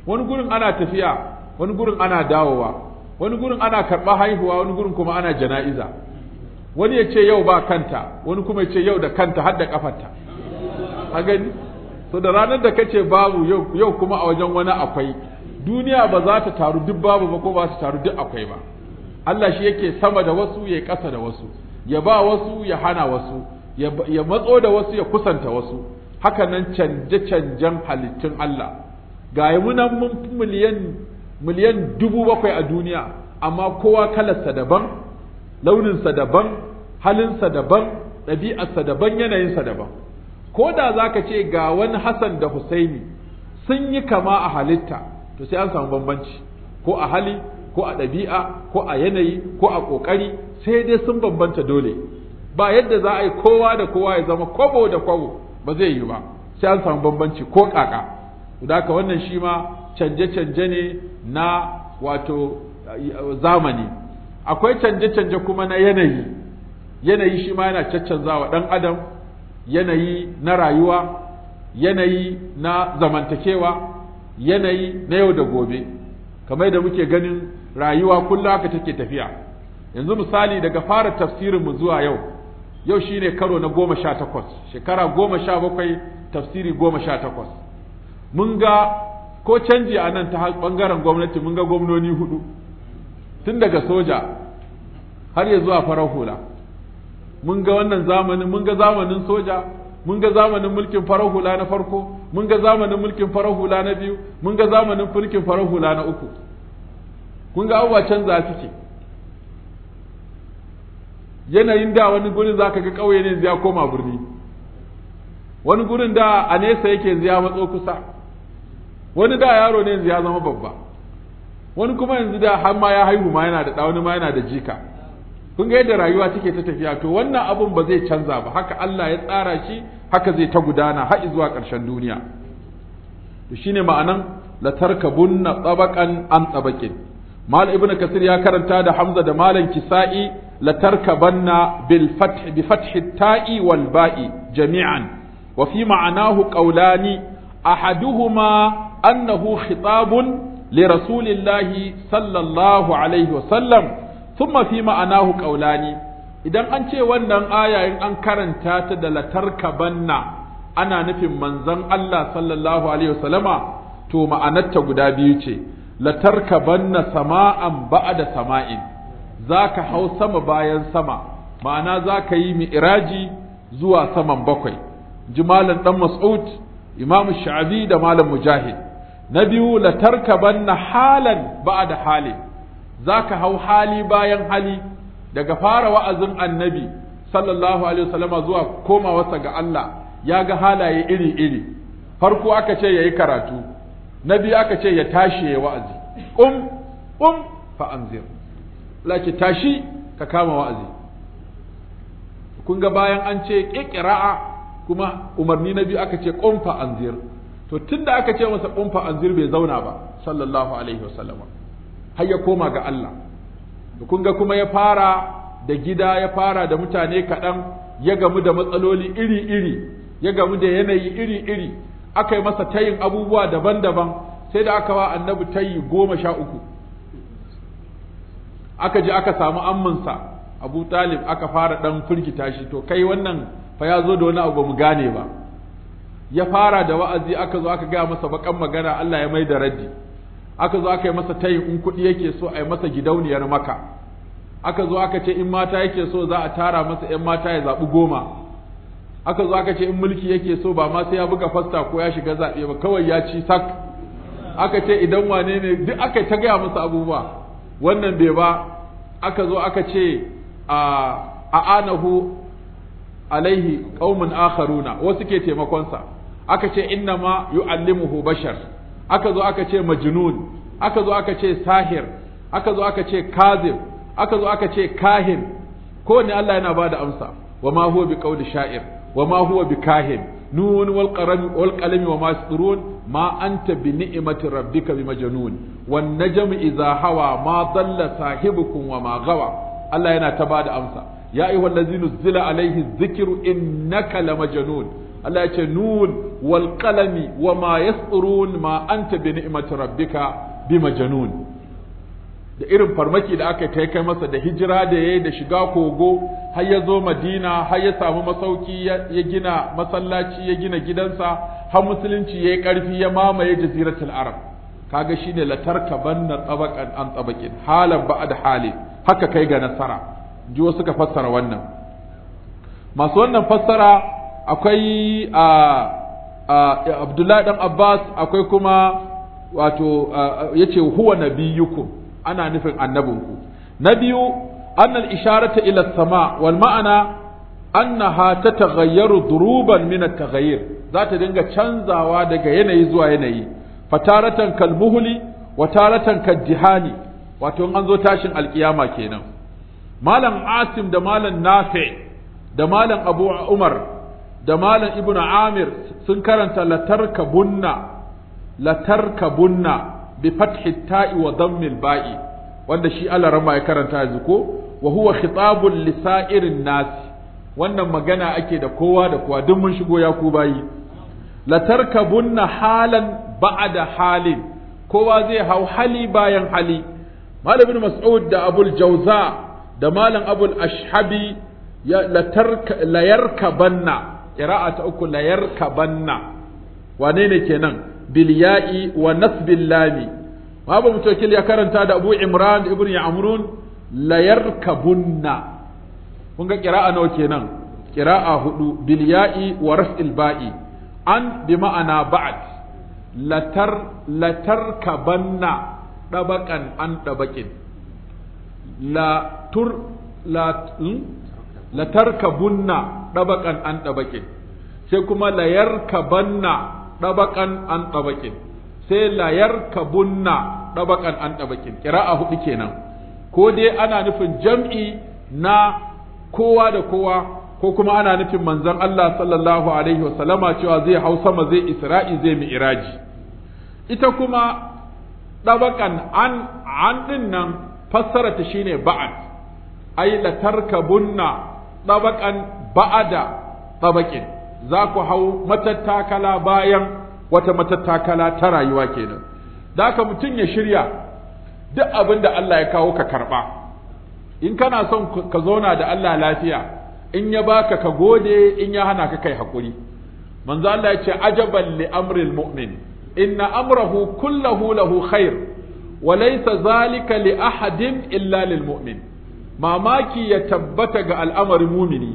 wani gurin ana tafiya wani gurin ana dawowa wani gurin ana karɓa haihuwa wani gurin kuma ana jana'iza wani ya ce yau ba kanta wani kuma ya ce yau da kanta har da kafarta a gani so da ranar da kace babu yau yau kuma a wajen wani akwai duniya ba za ta taru duk babu ba ko ba ta taru duk akwai ba Allah shi yake sama da wasu ya ƙasa da wasu ya ba wasu ya hana wasu ya matso da wasu ya kusanta wasu haka nan canje-canjen halittun Allah ga munan mun miliyan miliyan dubu bakwai a duniya amma kowa kalarsa daban launinsa daban halinsa daban ɗabi'arsa daban yanayinsa daban ko da za ka ce ga wani Hassan da Husaini sun yi kama a halitta to sai an samu bambanci ko a hali ko a ɗabi'a ko a yanayi ko a ƙoƙari sai dai sun bambanta dole ba yadda za a yi kowa da kowa ya zama kwabo da kwabo ba zai yi ba sai an samu bambanci ko ƙaƙa da haka wannan shi ma canje-canje ne na wato zamani akwai canje-canje kuma na yanayi yanayi shi ma yana caccanzawa ɗan adam yanayi na rayuwa yanayi na zamantakewa yanayi na yau da gobe kamar da muke ganin rayuwa kullum haka take tafiya yanzu misali daga fara tafsirinmu zuwa yau yau shine karo na goma sha takwas shekara goma sha bakwai tafsiri goma sha takwas mun ga ko canji a nan ta ɓangaren gwamnati mun ga gwamnoni hudu tun daga soja har ya zuwa farar hula mun ga wannan zamanin mun ga zamanin soja mun ga zamanin mulkin farar hula na farko mun ga zamanin mulkin farar hula na biyu mun ga zamanin mulkin farar hula na uku kun ga abubuwa canza suke yanayin da wani gurin zaka ga ƙauye ne ya koma birni wani gurin da a nesa yake ya matso kusa wani da yaro ne yanzu ya zama babba wani kuma yanzu da har ma ya haihu ma yana da ɗa wani ma yana da jika kun ga yadda rayuwa take ta tafiya to wannan abun ba zai canza ba haka Allah ya tsara shi haka zai ta gudana har zuwa ƙarshen duniya to shine ma'anan la tarkabunna tabaqan an tabaqin mal ibnu kasir ya karanta da hamza da malam kisa'i la tarkabanna bil fath bi fath ta'i wal ba'i jami'an wa fi ma'anahu qawlani ahaduhuma annahu khitabun li rasulillahi sallallahu alaihi wa sallam thumma fi ma'anahu qawlani idan an ce wannan aya in an karanta ta da latarkabanna ana nufin manzon Allah sallallahu alaihi wasallama to ma'anarta guda biyu ce latarkabanna sama'an ba'da sama'in zaka hau sama bayan sama ma'ana zaka yi mi'raji zuwa saman bakwai jimalan dan mas'ud imam sha'abi da malam mujahid na biyu latarkabanna halan ba'da halin za ka hau hali bayan hali daga fara wa'azin annabi sallallahu alaihi wasallama zuwa komawarsa ga Allah ya ga halaye iri-iri farko aka ce ya yi karatu na biyu aka ce ya tashi ya wa'azi um um fa anzir laki tashi ka kama wa'azi kun ga bayan an ce ƙiƙira'a kuma umarni na biyu aka ce ƙum fa anzir to tunda aka ce masa ƙum fa anzir bai zauna ba sallallahu alaihi wasallama har ya koma ga Allah kun ga kuma ya fara da gida ya fara da mutane kaɗan ya gamu da matsaloli iri-iri ya gamu da yanayi iri-iri aka yi masa tayin abubuwa daban-daban sai da aka wa annabi tayi goma sha uku aka je aka samu amminsa abu talib aka fara ɗan firgita shi to kai wannan fa ya zo da wani abu ba mu gane ba ya fara da wa'azi aka zo aka gaya masa bakan magana Allah ya mai da raddi aka zo aka yi masa tayin in kuɗi yake so a yi masa gidauniyar maka aka zo aka ce in mata yake so za a tara masa ‘yan mata ya zaɓi goma aka zo aka ce in mulki yake so ba ma sai ya buga fasta ko ya shiga zaɓe ba kawai ya ci sak aka ce idan wane ne duk aka ta gaya masa abubuwa wannan bai ba aka zo aka ce a anahu alaihi qaumun akharuna wasu ke taimakonsa aka ce inna ma yu'allimuhu bashar aka zo aka ce majnun aka zo aka ce sahir aka zo aka ce kazib aka zo aka ce kahin kowanne Allah yana bada amsa wa ma huwa bi qawli sha'ir wa ma huwa bi kahin nun wal qalami wal qalami wa ma yasturun ma anta bi ni'mati rabbika bi majnun wan najmu idha hawa ma dalla sahibukum wa ma gawa Allah yana ta bada amsa ya ayyuhallazina zila alaihi dhikru innaka lamajnun Allah ya ce nun wal qalami wa ma yasturun ma anta bi ni'mati rabbika bi majnun da irin farmaki da aka kai kai masa da hijira da yayi da shiga kogo har ya zo Madina har ya samu masauki ya gina masallaci ya gina gidansa har musulunci yayi karfi ya mamaye jaziratul arab kaga shine latarka banna tabaqan an tabaqin halan ba'da hali haka kai ga nasara ji wasu suka fassara wannan masu wannan fassara akwai a Abdullahi dan Abbas akwai kuma wato yace huwa nabiyukum ana nufin annabinku na biyu annal isharata ila sama wal ma'ana annaha tataghayyaru duruban min at-taghayyur za ta dinga canzawa daga yanayi zuwa yanayi fataratan kalmuhli wa taratan kadihani wato an zo tashin alkiyama kenan malam asim da malam nafi da malam abu umar da malam ibnu amir sun karanta latarkabunna latarkabunna bi fathi ta'i wa dammil ba'i wanda shi Allah rama ya karanta yanzu ko wa huwa khitabul lisairin nas wannan magana ake da kowa da kowa duk mun shigo ya ku bayi latarkabunna halan ba'da halin kowa zai hau hali bayan hali malam ibn mas'ud da abul jauza da malam abul ashhabi ya latarka layarkabanna qira'a ta uku layarkabanna wane ne kenan bil ya'i wa nasbil lami babu mutawakil ya karanta da abu imran ibn ya'murun layarkabunna kun ga qira'a nawa kenan qira'a hudu bil ya'i wa raf'il ba'i an bi ma'ana ba'd latar latarkabanna dabakan an dabakin la tur la latarkabunna dabakan an dabakin sai kuma layarkabanna dabakan an dabakin sai layarkabunna dabakan an dabakin kira'a hudu kenan ko dai ana nufin jam'i na kowa da kowa ko kuma ana nufin manzon Allah sallallahu alaihi wasallama cewa zai hau sama zai isra'i zai mi'raji ita kuma ɗabakan an an ɗin nan fassara ta shine ba'ad ai la tarkabunna ɗabakan ba'ada ɗabakin za ku hau matattakala bayan wata matattakala ta rayuwa kenan da haka mutum ya shirya duk abin da Allah ya kawo ka karɓa in kana son ka zauna da Allah lafiya in ya baka ka gode in ya hana ka kai hakuri manzo Allah ya ce ajaban li amril mu'min inna amrahu kullahu lahu khair wa laysa zalika li ahadin illa lil mu'min mamaki ya tabbata ga al'amarin mumini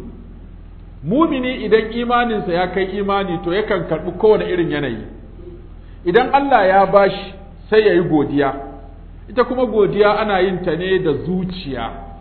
mumini idan imaninsa ya kai imani to yakan karbi kowane irin yanayi idan Allah ya bashi sai ya yi godiya ita kuma godiya ana yin ta ne da zuciya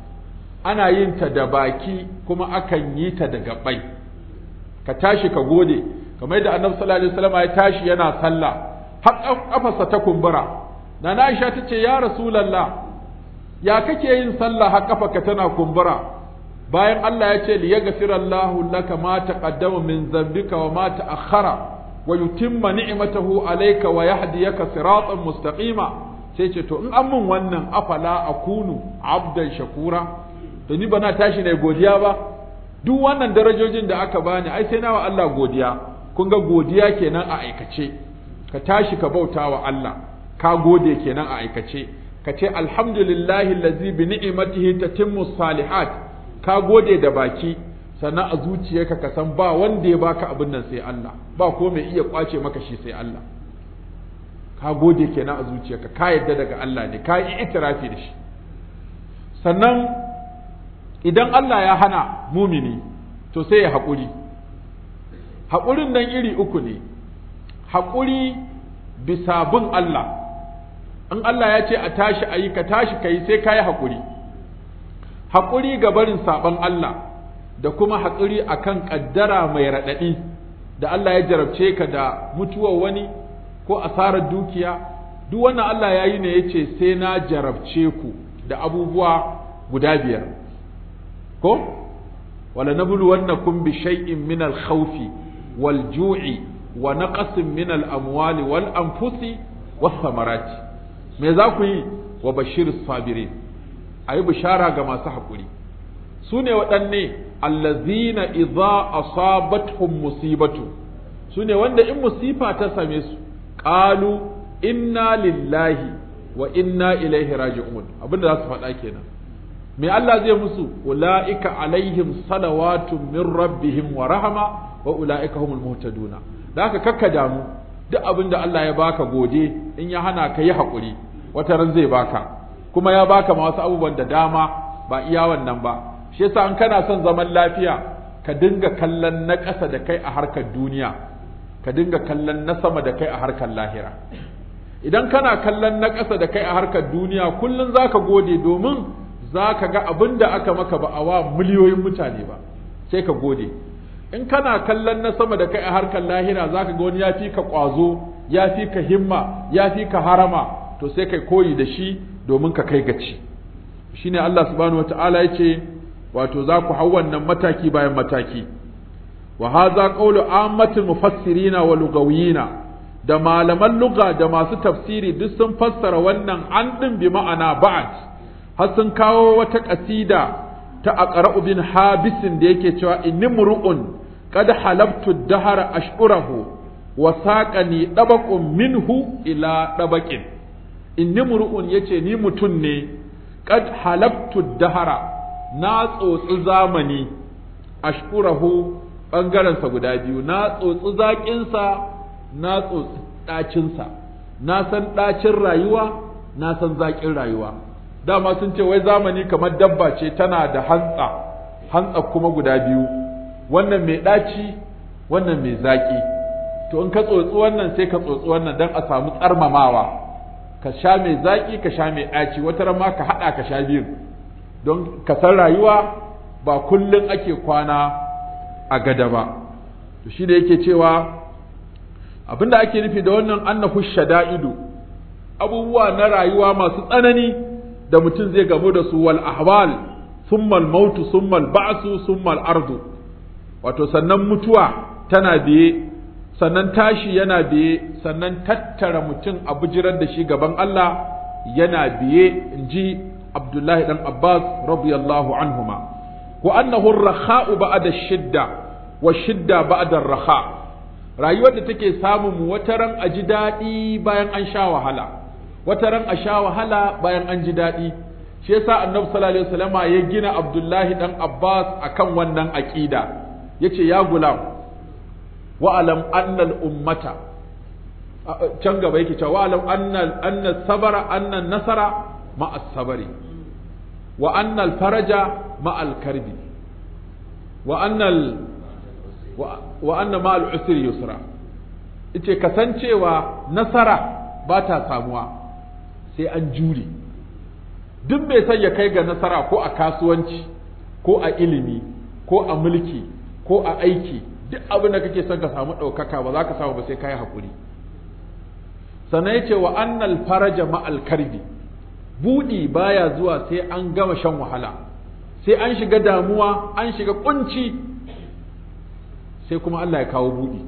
ana yin ta da baki kuma akan yi ta da gabai ka tashi ka gode kamar yadda annabi sallallahu alaihi wasallam ya tashi yana sallah har kafarsa ta kumbura na Aisha ta ce ya rasulullah ya kake yin sallah har kafarka tana kumbura bayan Allah ya ce li yaghfirallahu laka ma taqaddama min dhanbika wa ma ta'akhkhara wa yutimma ni'matahu alayka wa yahdiyaka siratan mustaqima sai ce to in an mun wannan afala akunu abdan shakura to ni ba na tashi ne godiya ba duk wannan darajojin da aka bani ai sai nawa Allah godiya kun ga godiya kenan a aikace ka tashi ka bauta wa Allah ka gode kenan a aikace ka ce alhamdulillahi allazi bi ni'matihi tatimmu salihat ka gode da baki sannan a zuciyarka ka san ba wanda ya baka abin nan sai Allah ba ko mai iya kwace maka shi sai Allah ka gode kenan a zuciyarka ka yadda daga Allah ne ka yi itirafi da shi sannan idan Allah ya hana mumini to sai ya haƙuri haƙurin nan iri uku ne haƙuri bisa bin Allah in Allah ya ce a tashi a yi ka tashi ka yi sai ka yi haƙuri haƙuri ga barin saɓon Allah da kuma haƙuri a kan ƙaddara mai raɗaɗi da Allah ya jarabce ka da mutuwar wani ko asarar dukiya duk wannan Allah ya yi ne ya ce sai na jarabce ku da abubuwa guda biyar ko wala nabluwannakum bi shay'in min al-khawfi wal ju'i wa naqsin min al-amwali wal anfusi was samarati me za ku yi wa bashir sabirin ayi bishara ga masu haƙuri su ne waɗanne allazina idza asabatuhum musibatu su ne wanda in musifa ta same su qalu inna lillahi wa inna ilaihi raji'un abinda za su faɗa kenan me Allah zai musu ulaika alaihim salawatun min rabbihim wa rahama wa ulaika humul muhtaduna da haka kakka damu duk abin da Allah ya baka gode in ya hana ka yi haƙuri wata ran zai baka kuma ya baka ma wasu abubuwan da dama ba iya wannan ba shi yasa an kana son zaman lafiya ka dinga kallon na ƙasa da kai a harkar duniya ka dinga kallon na sama da kai a harkar lahira idan kana kallon na ƙasa da kai a harkar duniya kullum zaka gode domin zaka ga abin da aka maka ba a wa miliyoyin mutane ba sai ka gode in kana kallon na sama da kai a harkar lahira zaka ga wani ya fi ka ƙwazo ya fi ka himma ya fi ka harama to sai kai koyi da shi domin ka kai gaci shine Allah subhanahu wataala yace wato za ku hau wannan mataki bayan mataki wa hadha qawlu ammatul mufassirina wa lugawiyina da malaman lugha da masu tafsiri duk sun fassara wannan an din bi ma'ana ba'd har sun kawo wata kasida ta aqra'u bin habisin da yake cewa inni mur'un qad halabtu dahara ashurahu wa saqani dabaqun minhu ila dabaqin inni mur'un yace ni mutun ne qad halabtu dahara na tsotsi zamani ashurahu bangaren sa guda biyu na tsotsi zakin sa na tsotsi dacin sa na san dacin rayuwa na san zakin rayuwa dama sun ce wai zamani kamar dabba ce tana da hantsa hantsa kuma guda biyu wannan mai ɗaci wannan mai zaƙi to in ka tsotsi wannan sai ka tsotsi wannan don a samu tsarmamawa ka sha mai zaƙi ka sha mai ɗaci wata ma ka haɗa ka sha biyu don ka san rayuwa ba kullum ake kwana a gada ba to shi da yake cewa abinda ake nufi da wannan annahu shada'idu abubuwa na rayuwa masu tsanani da mutum zai gamu da su wal ahwal summa al mautu summa al ba'su summa al ardu wato sannan mutuwa tana biye sannan tashi yana biye sannan tattara mutum a bijirar da shi gaban Allah yana biye inji Abdullahi dan Abbas radiyallahu anhuma wa annahu ar-rakha'u ba'da shidda wa shidda ba'da ar-rakha rayuwar da take samun mu wataran a ji daɗi bayan an sha wahala wata ran a sha wahala bayan an ji daɗi shi yasa annabi sallallahu alaihi wasallama ya gina abdullahi dan abbas akan wannan aqida yace ya gulam wa alam anna al ummata can gaba yake cewa wa alam anna anna sabara anna nasara ma as sabari wa anna al faraja ma al karbi wa anna al wa anna ma al usri yusra yace kasancewa nasara ba ta samuwa sai an jure duk mai son ya kai ga nasara ko a kasuwanci ko a ilimi ko a mulki ko a aiki duk abin da kake son ka samu ɗaukaka ba za ka samu ba sai ka yi haƙuri sannan ya ce wa annal faraja ma'al karbi buɗi baya zuwa sai an gama shan wahala sai an shiga damuwa an shiga kunci sai kuma Allah ya kawo buɗi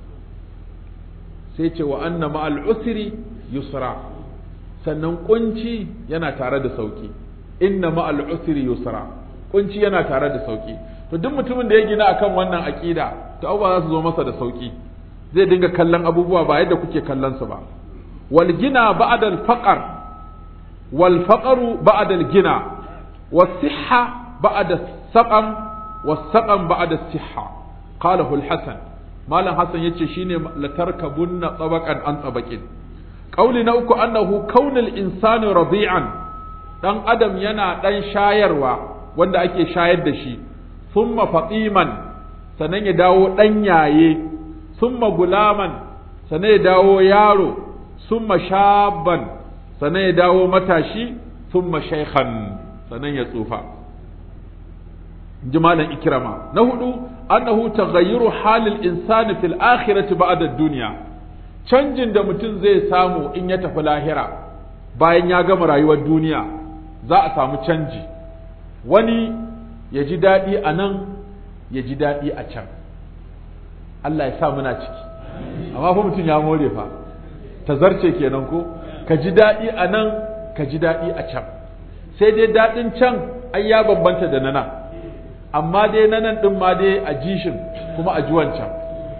sai ce wa anna ma'al usri yusra sannan kunci yana tare da sauki inna ma'al usri yusra kunci yana tare da sauki to duk mutumin da ya gina akan wannan aqida to abubuwa za su zo masa da sauki zai dinga kallon abubuwa ba yadda kuke kallon su ba wal gina ba'da al faqr wal faqru ba'da al gina was sihha ba'da saqam was saqam ba'da sihha qalahu al hasan malam hasan yace shine latarkabunna tabaqan an tabaqin Ƙauli na uku annahu kaunul insani rabi'an dan adam yana dan shayarwa wanda ake shayar da shi summa fatiman sannan ya dawo dan yaye summa gulaman sannan ya dawo yaro summa shabban sannan ya dawo matashi summa shaykhan sannan ya tsufa jimalan ikrama na hudu annahu taghayyuru halil insani fil akhirati ba'da ad-dunya canjin da mutum zai samu in ya tafi lahira bayan ya gama rayuwar duniya za a samu canji wani ya ji daɗi a nan ya ji daɗi a can Allah ya sa muna ciki amma fa mutum ya more fa ta zarce kenan ko ka ji daɗi a nan ka ji daɗi a can sai dai daɗin can ai ya bambanta da na nan amma dai na nan ɗin ma dai a jishin kuma a ji wancan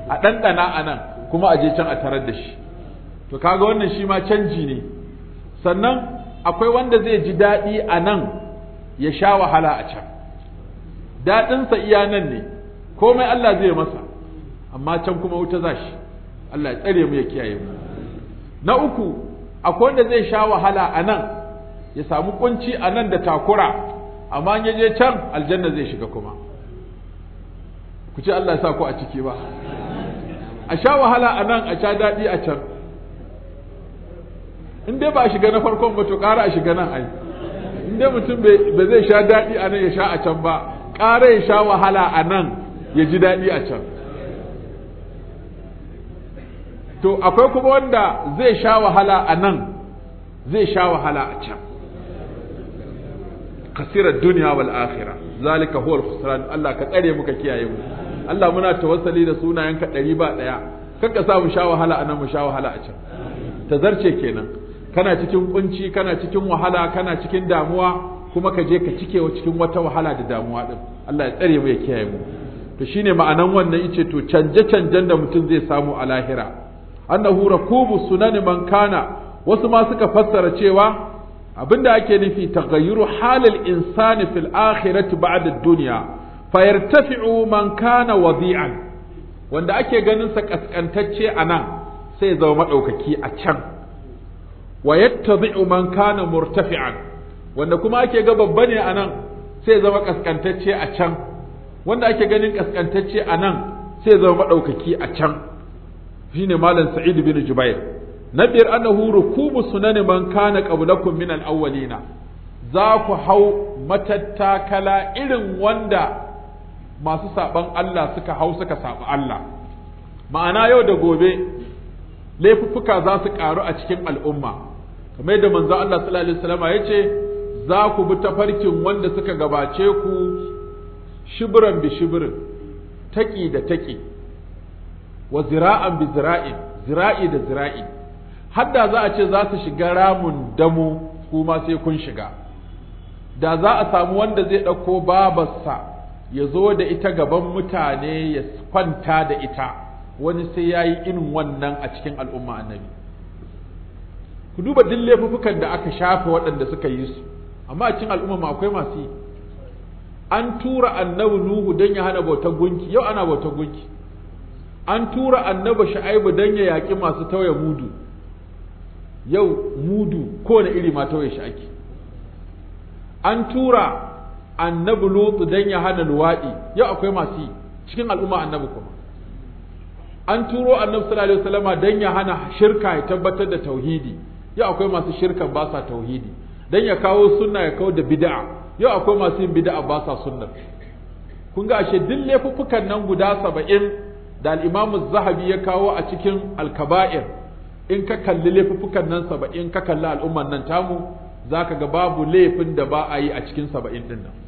a ɗanɗana a nan kuma a je can a tarar da shi to kaga wannan shi ma canji ne sannan akwai wanda zai ji daɗi a nan ya sha wahala a can daɗinsa iya nan ne komai Allah zai masa amma can kuma wuta za shi Allah ya tsare mu ya kiyaye mu na uku akwai wanda zai sha wahala a nan ya samu kunci a nan da takura amma ya je can aljanna zai shiga kuma ku ce Allah ya sa ku a ciki ba a sha wahala a nan a sha daɗi a can in dai ba a shiga na farkon ba to ƙara a shiga nan ai in dai mutum ba zai sha daɗi a nan ya sha a can ba ƙara ya sha wahala a nan ya ji daɗi a can to akwai kuma wanda zai sha wahala a nan zai sha wahala a can kasirar duniya wal akhirah zalika huwa al-khusran Allah ka tsare muka kiyaye mu Allah muna tawassali da sunayenka ɗari ba ɗaya kanka sa mu sha wahala a nan mu sha wahala a can tazarce kenan kana cikin kunci kana cikin wahala kana cikin damuwa kuma ka je ka cike wa cikin wata wahala da damuwa din Allah ya tsare mu ya kiyaye mu to shine ma'anan wannan yace to canje canjen da mutum zai samu a lahira annahu rakubu sunani man kana wasu ma suka fassara cewa abinda ake nufi taghayyuru halil insani fil akhirati ba'da ad-dunya fayartafi'u man kana wadi'an wanda ake ganin sa kaskantacce anan sai zama madaukaki a can wa yattabi'u man kana murtafi'an wanda kuma ake ga babba ne anan sai zama kaskantacce a can wanda ake ganin kaskantacce anan sai zama madaukaki a can shine malam sa'id bin jubair na biyar annahu rukubu sunani man kana qablakum min al-awwalina za ku hau matattakala irin wanda masu saban Allah suka hau suka saba Allah ma'ana yau da gobe laifuffuka za su karu a cikin al'umma kamar yadda manzo Allah sallallahu alaihi wasallam ya ce za ku bi tafarkin wanda suka gabace ku shibran bi shibrin taki da taki wa zira'an bi zira'in zira'i da zira'i hadda za a ce za su shiga ramun damu kuma sai kun shiga da za a samu wanda zai ɗauko babarsa ya zo da ita gaban mutane ya kwanta da ita wani sai ya yi irin wannan a cikin al'umma annabi ku duba duk laifukan da aka shafe waɗanda suka yi su amma a cikin al'umma akwai masu yi an tura annabi nuhu don ya hana bautar gunki yau ana bautar gunki an tura annabi shu'aibu don ya yaƙi masu tauye mudu yau mudu kowane iri ma tauye shi ake an tura annabi lutu don ya hana luwaɗi yau akwai masu yi cikin al'umma annabi kuma an turo annabi sallallahu alaihi wasallama don ya hana shirka ya tabbatar da tauhidi yau akwai masu shirkan ba sa tauhidi don ya kawo sunna ya kawo da bid'a yau akwai masu yin bid'a ba sa sunna kun ga ashe duk laifuffukan nan guda saba'in da al'imamu zahabi ya kawo a cikin alkaba'ir in ka kalli laifuffukan nan saba'in ka kalli al'umman nan tamu za ka ga babu laifin da ba a yi a cikin saba'in ɗin nan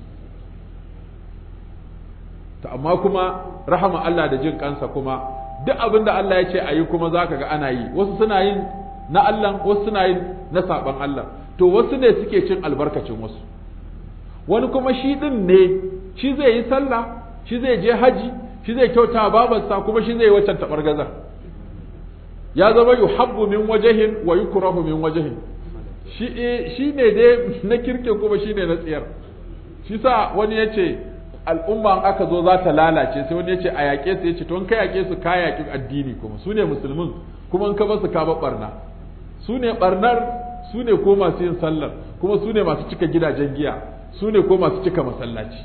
ta amma kuma rahama Allah da jin kansa kuma duk abin da Allah ya ce a yi kuma za ka ga ana yi wasu suna yin na Allah wasu suna yin na saɓan Allah to wasu ne suke cin albarkacin wasu wani kuma shi ɗin ne shi zai yi sallah shi zai je haji shi zai kyauta babarsa kuma shi zai yi waccan taɓargazar ya zama yuhabbu min wajahin wa yukrahu min wajahin shi shi ne dai na kirkin kuma shi ne na tsiyar shi sa wani ya ce al'umma aka zo za ta lalace sai wani ya ce a yaƙe su ya ce to in ka yaƙe su ka yaƙi addini kuma su ne musulmin kuma in ka basu ka ba barna su ne barnar su ne ko masu yin sallar kuma su ne masu cika gidajen giya su ne ko masu cika masallaci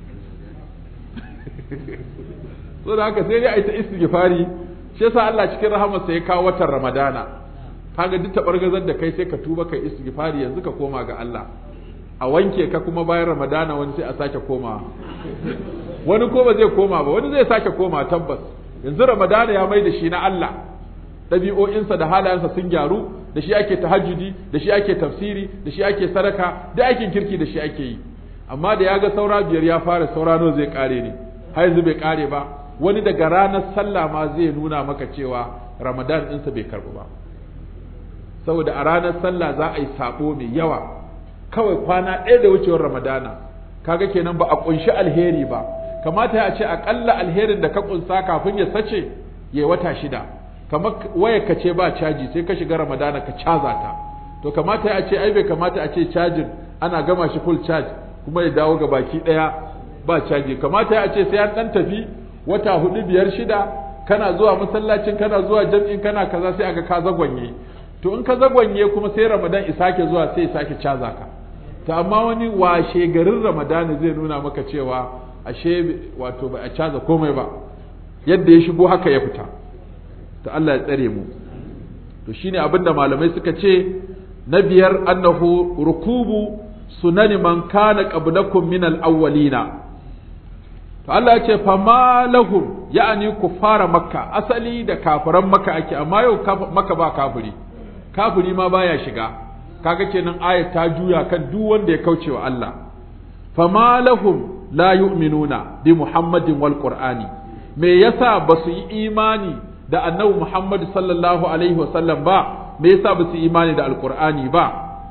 so da haka sai dai a yi ta istighfari shi yasa Allah cikin rahamarsa ya kawo watan Ramadana kaga duk tabargazar da kai sai ka tuba kai istighfari yanzu ka koma ga Allah a wanke ka kuma bayan Ramadana wani sai a sake komawa wani ko ba zai koma ba wani zai sake koma tabbas yanzu Ramadana ya mai da shi na Allah ɗabi'o'insa da halayensa sun gyaru da shi ake tahajjudi da shi ake tafsiri da shi ake sadaka da aikin kirki da shi ake yi amma da ya ga saura biyar ya fara saura nawa zai kare ne har yanzu bai kare ba wani daga ranar sallah ma zai nuna maka cewa ramadan ɗinsa bai karɓu ba saboda a ranar sallah za a yi sabo mai yawa kawai kwana ɗaya da wucewar ramadana kaga kenan ba a ƙunshi alheri ba kamata ya ce aƙalla alherin da ka ƙunsa kafin ya sace ya wata shida kamar waya ka ce ba caji sai ka shiga ramadana ka caza ta to kamata ya ce ai bai kamata a ce cajin ana gama shi full charge kuma ya dawo ga baki daya ba caji kamata ya ce sai an dan tafi wata hudu biyar shida kana zuwa masallacin kana zuwa jam'in kana kaza sai aga ka zagwanye to in ka zagwanye kuma sai ramadan isake zuwa sai sake caza ka to amma wani washe garin ramadan zai nuna maka cewa ashe wato ba a caza komai ba yadda ya shigo haka ya fita to Allah ya tsare mu to shine abinda malamai suka ce na biyar annahu rukubu sunani man kana qablakum min al-awwalina to Allah ya ce fama lahum ya'ani kuffara makka asali da kafiran makka ake amma yau makka ba kafiri kafiri ma baya shiga kaga kenan ayat ta juya kan duk wanda ya kauce wa Allah fama lahum la yu'minuna bi muhammadin wal qur'ani me yasa ba su yi imani da annabi muhammad sallallahu alaihi wasallam ba me yasa ba su yi imani da alqur'ani ba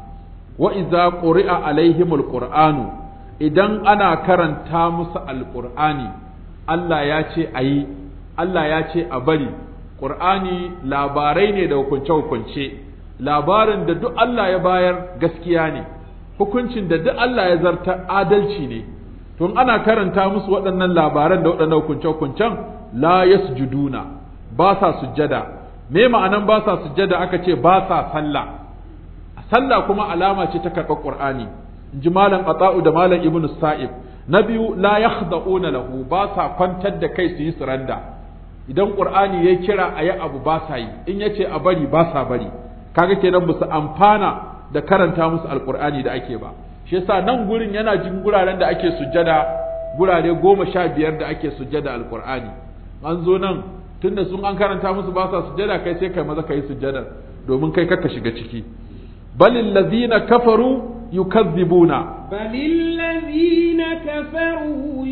wa idza quri'a alaihimul qur'anu idan ana karanta musu alƙur'ani Allah ya ce a yi Allah ya ce a bari ƙur'ani labarai ne da hukunce-hukunce labarin da duk Allah ya bayar gaskiya ne hukuncin da duk Allah ya zarta adalci ne tun ana karanta musu waɗannan labaran da waɗannan hukunce-hukuncen la yasjuduna ba sa sujjada me ma'anan ba sa sujjada aka ce ba sa sallah sallah kuma alama ce ta karɓar ƙur'ani ji malam ata'u da malam ibnu sa'ib na biyu la yakhda'una lahu ba sa kwantar da kai su yi suranda idan qur'ani ya kira ayi abu ba sa yi in yace a bari ba sa bari kaga kenan ba su amfana da karanta musu alqur'ani da ake ba shi yasa nan gurin yana jin guraren da ake sujjada gurare goma sha biyar da ake sujjada alqur'ani an zo nan tunda sun an karanta musu ba sa sujjada kai sai kai maza kai sujjada domin kai kaka shiga ciki balil ladina kafaru يكذبون بل الذين كفروا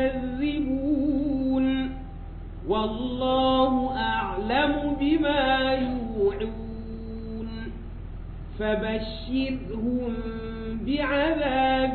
يكذبون والله أعلم بما يوعون فبشرهم بعذاب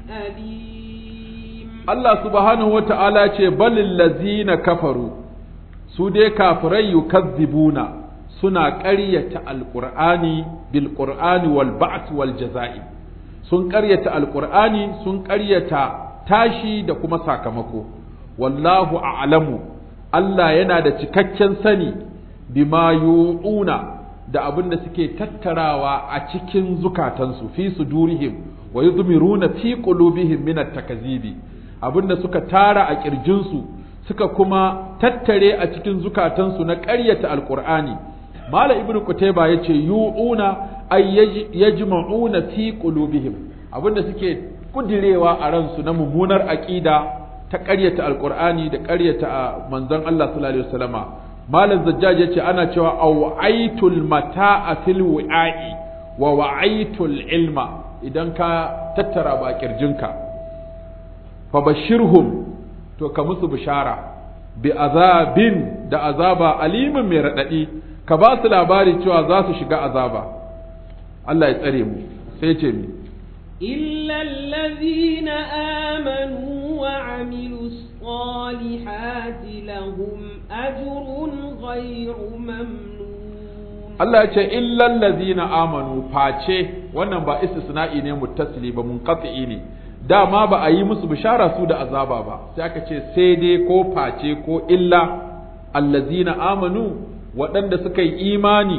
أليم الله سبحانه وتعالى بل الذين كفروا سودي كافرين يكذبون suna ƙaryata alƙur'ani bil ƙur'ani wal ba'th wal jaza'i sun ƙaryata alƙur'ani sun ƙaryata tashi da kuma sakamako wallahu a'lamu Allah yana da cikakken sani bima yu'una da abin da suke tattarawa a cikin zukatansu fi sudurihim wa yudmiruna fi qulubihim min at-takzibi abin da suka tara a kirjinsu suka kuma tattare a cikin zukatansu na ƙaryata alƙur'ani mala ibnu kutayba yace yu'una ay yajma'una fi qulubihim abinda suke kudirewa a ransu na mummunar aqida ta ƙaryata alqur'ani da ƙaryata manzon Allah sallallahu alaihi wasallama malam zajjaj yace ana cewa awaitul mata'a fil wi'a'i wa wa'aitul ilma idan ka tattara ba kirjinka fa bashirhum to ka musu bishara bi azabin da azaba alimin mai radadi ka ba su labari cewa za su shiga azaba Allah ya tsare mu sai ce mi إلا الذين آمنوا وعملوا الصالحات لهم أجر غير ممنون Allah ya ce illal ladina amanu face wannan ba istisna'i ne muttasili ba munqati ne dama ba a yi musu bishara su da azaba ba sai aka ce sai dai ko face ko illa allazina amanu waɗanda suka yi imani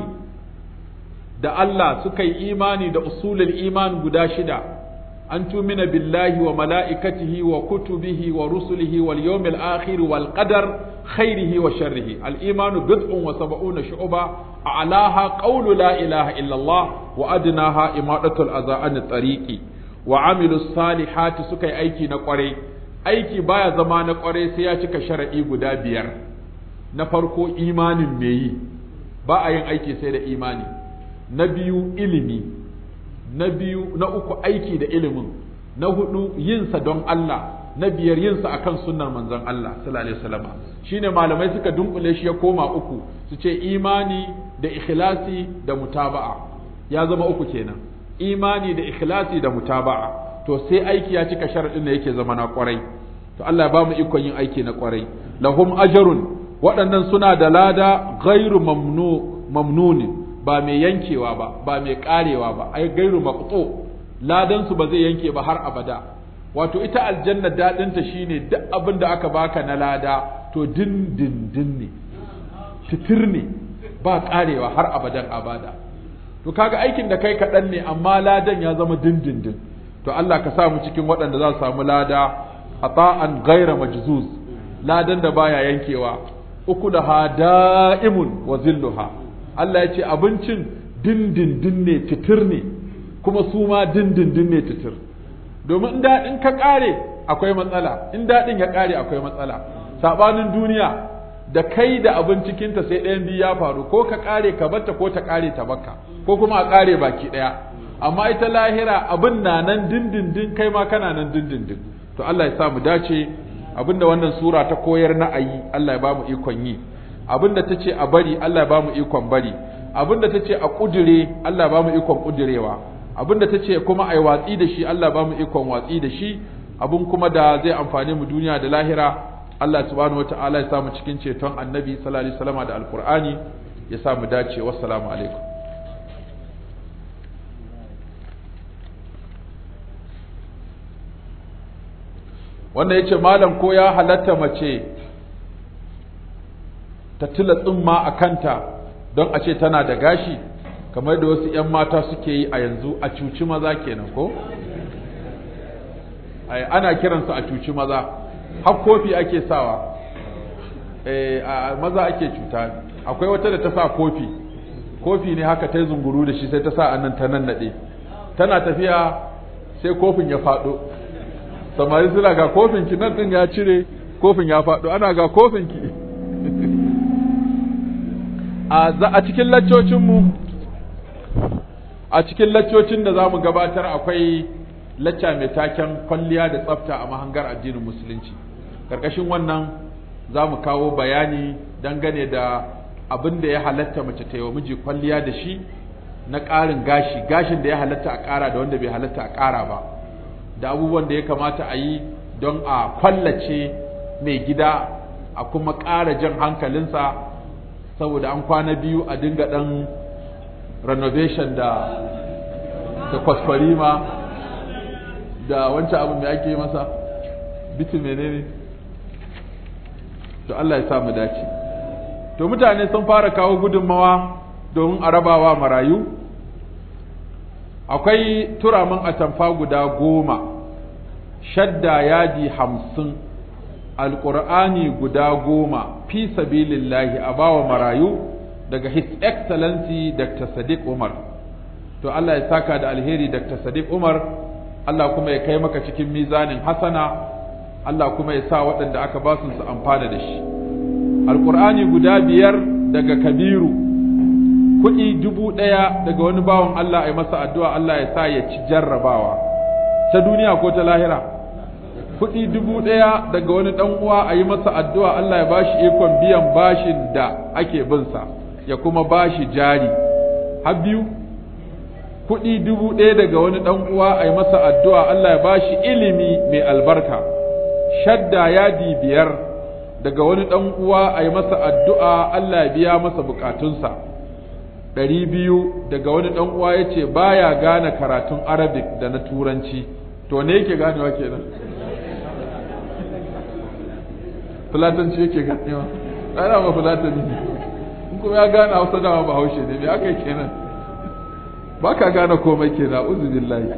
da Allah suka yi imani da usulul iman guda shida an tumina billahi wa mala'ikatihi wa kutubihi wa rusulihi wal yawmil akhir wal qadar khairihi wa sharrihi al imanu bid'un wa sab'una shu'ba a'laha qawlu la ilaha illa Allah wa adnaha imadatul adha an tariqi wa amilus salihati suka yi aiki na kwarai aiki baya zama na kwarai sai ya cika sharadi guda biyar na farko imanin me yi ba a yin aiki sai da imani na biyu ilimi na biyu na uku aiki da ilimin na hudu yinsa don Allah na biyar yinsa akan sunnar manzon Allah sallallahu alaihi wasallam shine malamai suka dunkule shi ya koma uku su ce imani da ikhlasi da mutaba'a ya zama uku kenan imani da ikhlasi da mutaba'a to sai aiki ya cika sharadin da yake zama na kwarai to Allah ya ba mu ikon yin aiki na kwarai lahum ajrun waɗannan suna da lada gairu mamnu mamnuni ba mai yankewa ba ba mai karewa ba ai gairu maqtu ladan su ba zai yanke ba har abada wato ita aljanna dadin ta shine duk abin da aka baka na lada to din din din ne titir ne ba karewa har abadan abada to kaga aikin da kai kaɗan ne amma ladan ya zama dindindin to Allah ka sa mu cikin waɗanda za su samu lada ata'an ghaira majzuz ladan da baya yankewa uku da da'imun wa zilluha Allah ya ce abincin dindindin ne titir ne kuma su ma dindindin ne titir domin in daɗin ka ƙare akwai matsala in daɗin ya ƙare akwai matsala saɓanin duniya da kai da abin cikinta sai ɗayan biyu ya faru ko ka ƙare ka batta ko ta ƙare ta baka ko kuma a ƙare baki ɗaya amma ita lahira abin na nan dindindin kai ma kana nan dindindin to Allah ya sa mu dace abinda wannan sura ta koyar na ayi Allah ya ba mu ikon yi abinda ta ce a bari Allah ya ba mu ikon bari abinda ta ce a kudure Allah ya ba mu ikon kudurewa abinda ta ce kuma ai watsi da shi Allah ya ba mu ikon watsi da shi abin kuma da zai amfane mu duniya da lahira Allah subhanahu wataala ya sa mu cikin ceton annabi sallallahu alaihi wasallam da alqur'ani ya sa mu dace wassalamu alaikum wanda ya ce malam ko ya halatta mace ta tila tsumma a kanta don a ce tana da gashi kamar da wasu 'yan mata suke yi a yanzu a cuci maza kenan ko? ana kiransu a cuci maza har kofi ake sawa a maza ake cuta akwai wata da ta sa kofi kofi ne haka ta yi zunguru da shi sai ta sa annan ta nan naɗe tana tafiya sai kofin ya faɗo samari suna ga kofin ki nan din ya cire kofin ya faɗo ana ga kofin ki a cikin laccocin mu a cikin laccocin da zamu gabatar akwai lacca mai taken kwalliya da tsafta a mahangar addinin musulunci karkashin wannan zamu kawo bayani dangane da abin da ya halatta mace ta yi wa miji kwalliya da shi na ƙarin gashi gashin da ya halatta a ƙara da wanda bai halatta a ƙara ba da abubuwan da ya kamata a yi don a kwallace mai gida a kuma ƙara jan hankalinsa saboda an kwana biyu a dinga ɗan renovation da da kwaskwarima da wancan abu mai ake masa bitin menene to Allah ya sa mu dace to mutane sun fara kawo gudunmawa domin a rabawa marayu akwai turamin atamfa guda goma shadda yadi hamsin alƙur'ani guda goma fi sabilillahi a bawa marayu daga his excellency dr sadiq umar to allah ya saka da alheri dr sadiq umar allah kuma ya kai maka cikin mizanin hasana allah kuma ya sa waɗanda aka ba su amfana da shi alƙur'ani guda biyar daga kabiru kuɗi dubu ɗaya daga wani bawan Allah a yi masa addu'a Allah ya sa ya ci jarrabawa ta duniya ko ta lahira kuɗi dubu ɗaya daga wani ɗan uwa a yi masa addu'a Allah ya ba shi ikon biyan bashin da ake binsa ya kuma ba shi jari har biyu kuɗi dubu ɗaya daga wani ɗan uwa a yi masa addu'a Allah ya ba shi ilimi mai albarka shadda yadi biyar daga wani ɗan uwa a yi masa addu'a Allah ya biya masa bukatunsa ɗari biyu daga wani ɗan uwa ya ce ba ya gane karatun arabic da na turanci to ne yake ganewa kenan fulatanci yake ganewa ɗana ma fulatani ne in kuma ya gane hausa dama ba haushe ne me aka yi kenan ba ka gane komai kenan uzu billahi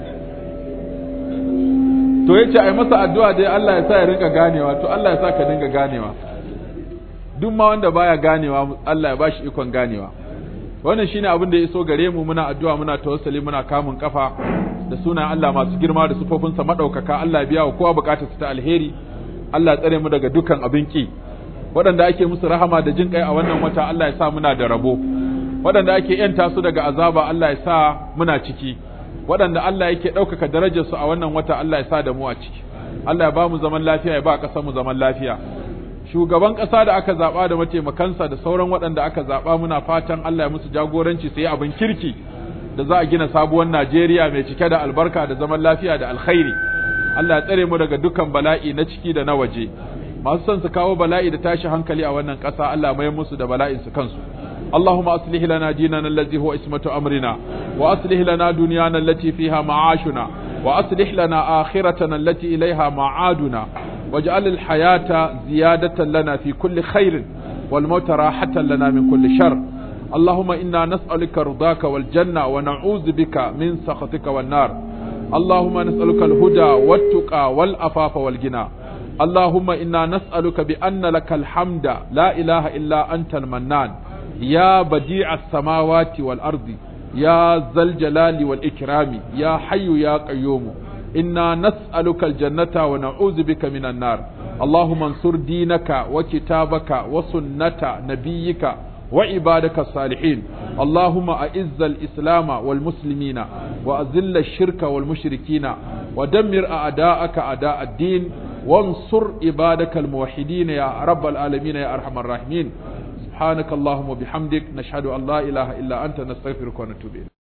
to ya ce a yi masa addu'a dai Allah ya sa ya rinka ganewa to Allah ya sa ka dinga ganewa duk ma wanda baya ganewa Allah ya bashi ikon ganewa wannan shine abin da ya iso gare mu muna addu'a muna tawassuli muna kamun kafa da sunan Allah masu girma da sufofinsa madaukaka Allah ya biya wa kowa bukatar ta alheri Allah ya tsare mu daga dukan abin ki waɗanda ake musu rahama da jin kai a wannan wata Allah ya sa muna da rabo waɗanda ake yanta su daga azaba Allah ya sa muna ciki waɗanda Allah yake ɗaukaka darajarsu a wannan wata Allah ya sa da mu a ciki Allah ya ba mu zaman lafiya ya ba ƙasar mu zaman lafiya shugaban ƙasa da aka zaɓa da mataimakansa da sauran waɗanda aka zaɓa muna fatan Allah ya musu jagoranci su yi abin kirki da za a gina sabuwar Najeriya mai cike da albarka da zaman lafiya da alkhairi Allah ya tsare mu daga dukkan bala'i na ciki da na waje masu son su kawo bala'i da tashi hankali a wannan ƙasa Allah mai musu da bala'in su kansu اللهم أصلح لنا ديننا الذي هو اسمة أمرنا وأصلح لنا دنيانا التي فيها معاشنا وأصلح لنا آخرتنا التي إليها معادنا واجعل الحياة زيادة لنا في كل خير والموت راحة لنا من كل شر اللهم إنا نسألك رضاك والجنة ونعوذ بك من سخطك والنار اللهم نسألك الهدى والتقى والأفاف والغنى اللهم إنا نسألك بأن لك الحمد لا إله إلا أنت المنان يا بديع السماوات والأرض يا ذا الجلال والإكرام يا حي يا قيوم إنا نسألك الجنة ونعوذ بك من النار اللهم انصر دينك وكتابك وسنة نبيك وعبادك الصالحين اللهم أعز الإسلام والمسلمين وأذل الشرك والمشركين ودمر أعداءك أعداء الدين وانصر عبادك الموحدين يا رب العالمين يا أرحم الراحمين سبحانك اللهم وبحمدك نشهد أن لا إله إلا أنت نستغفرك ونتوب إليك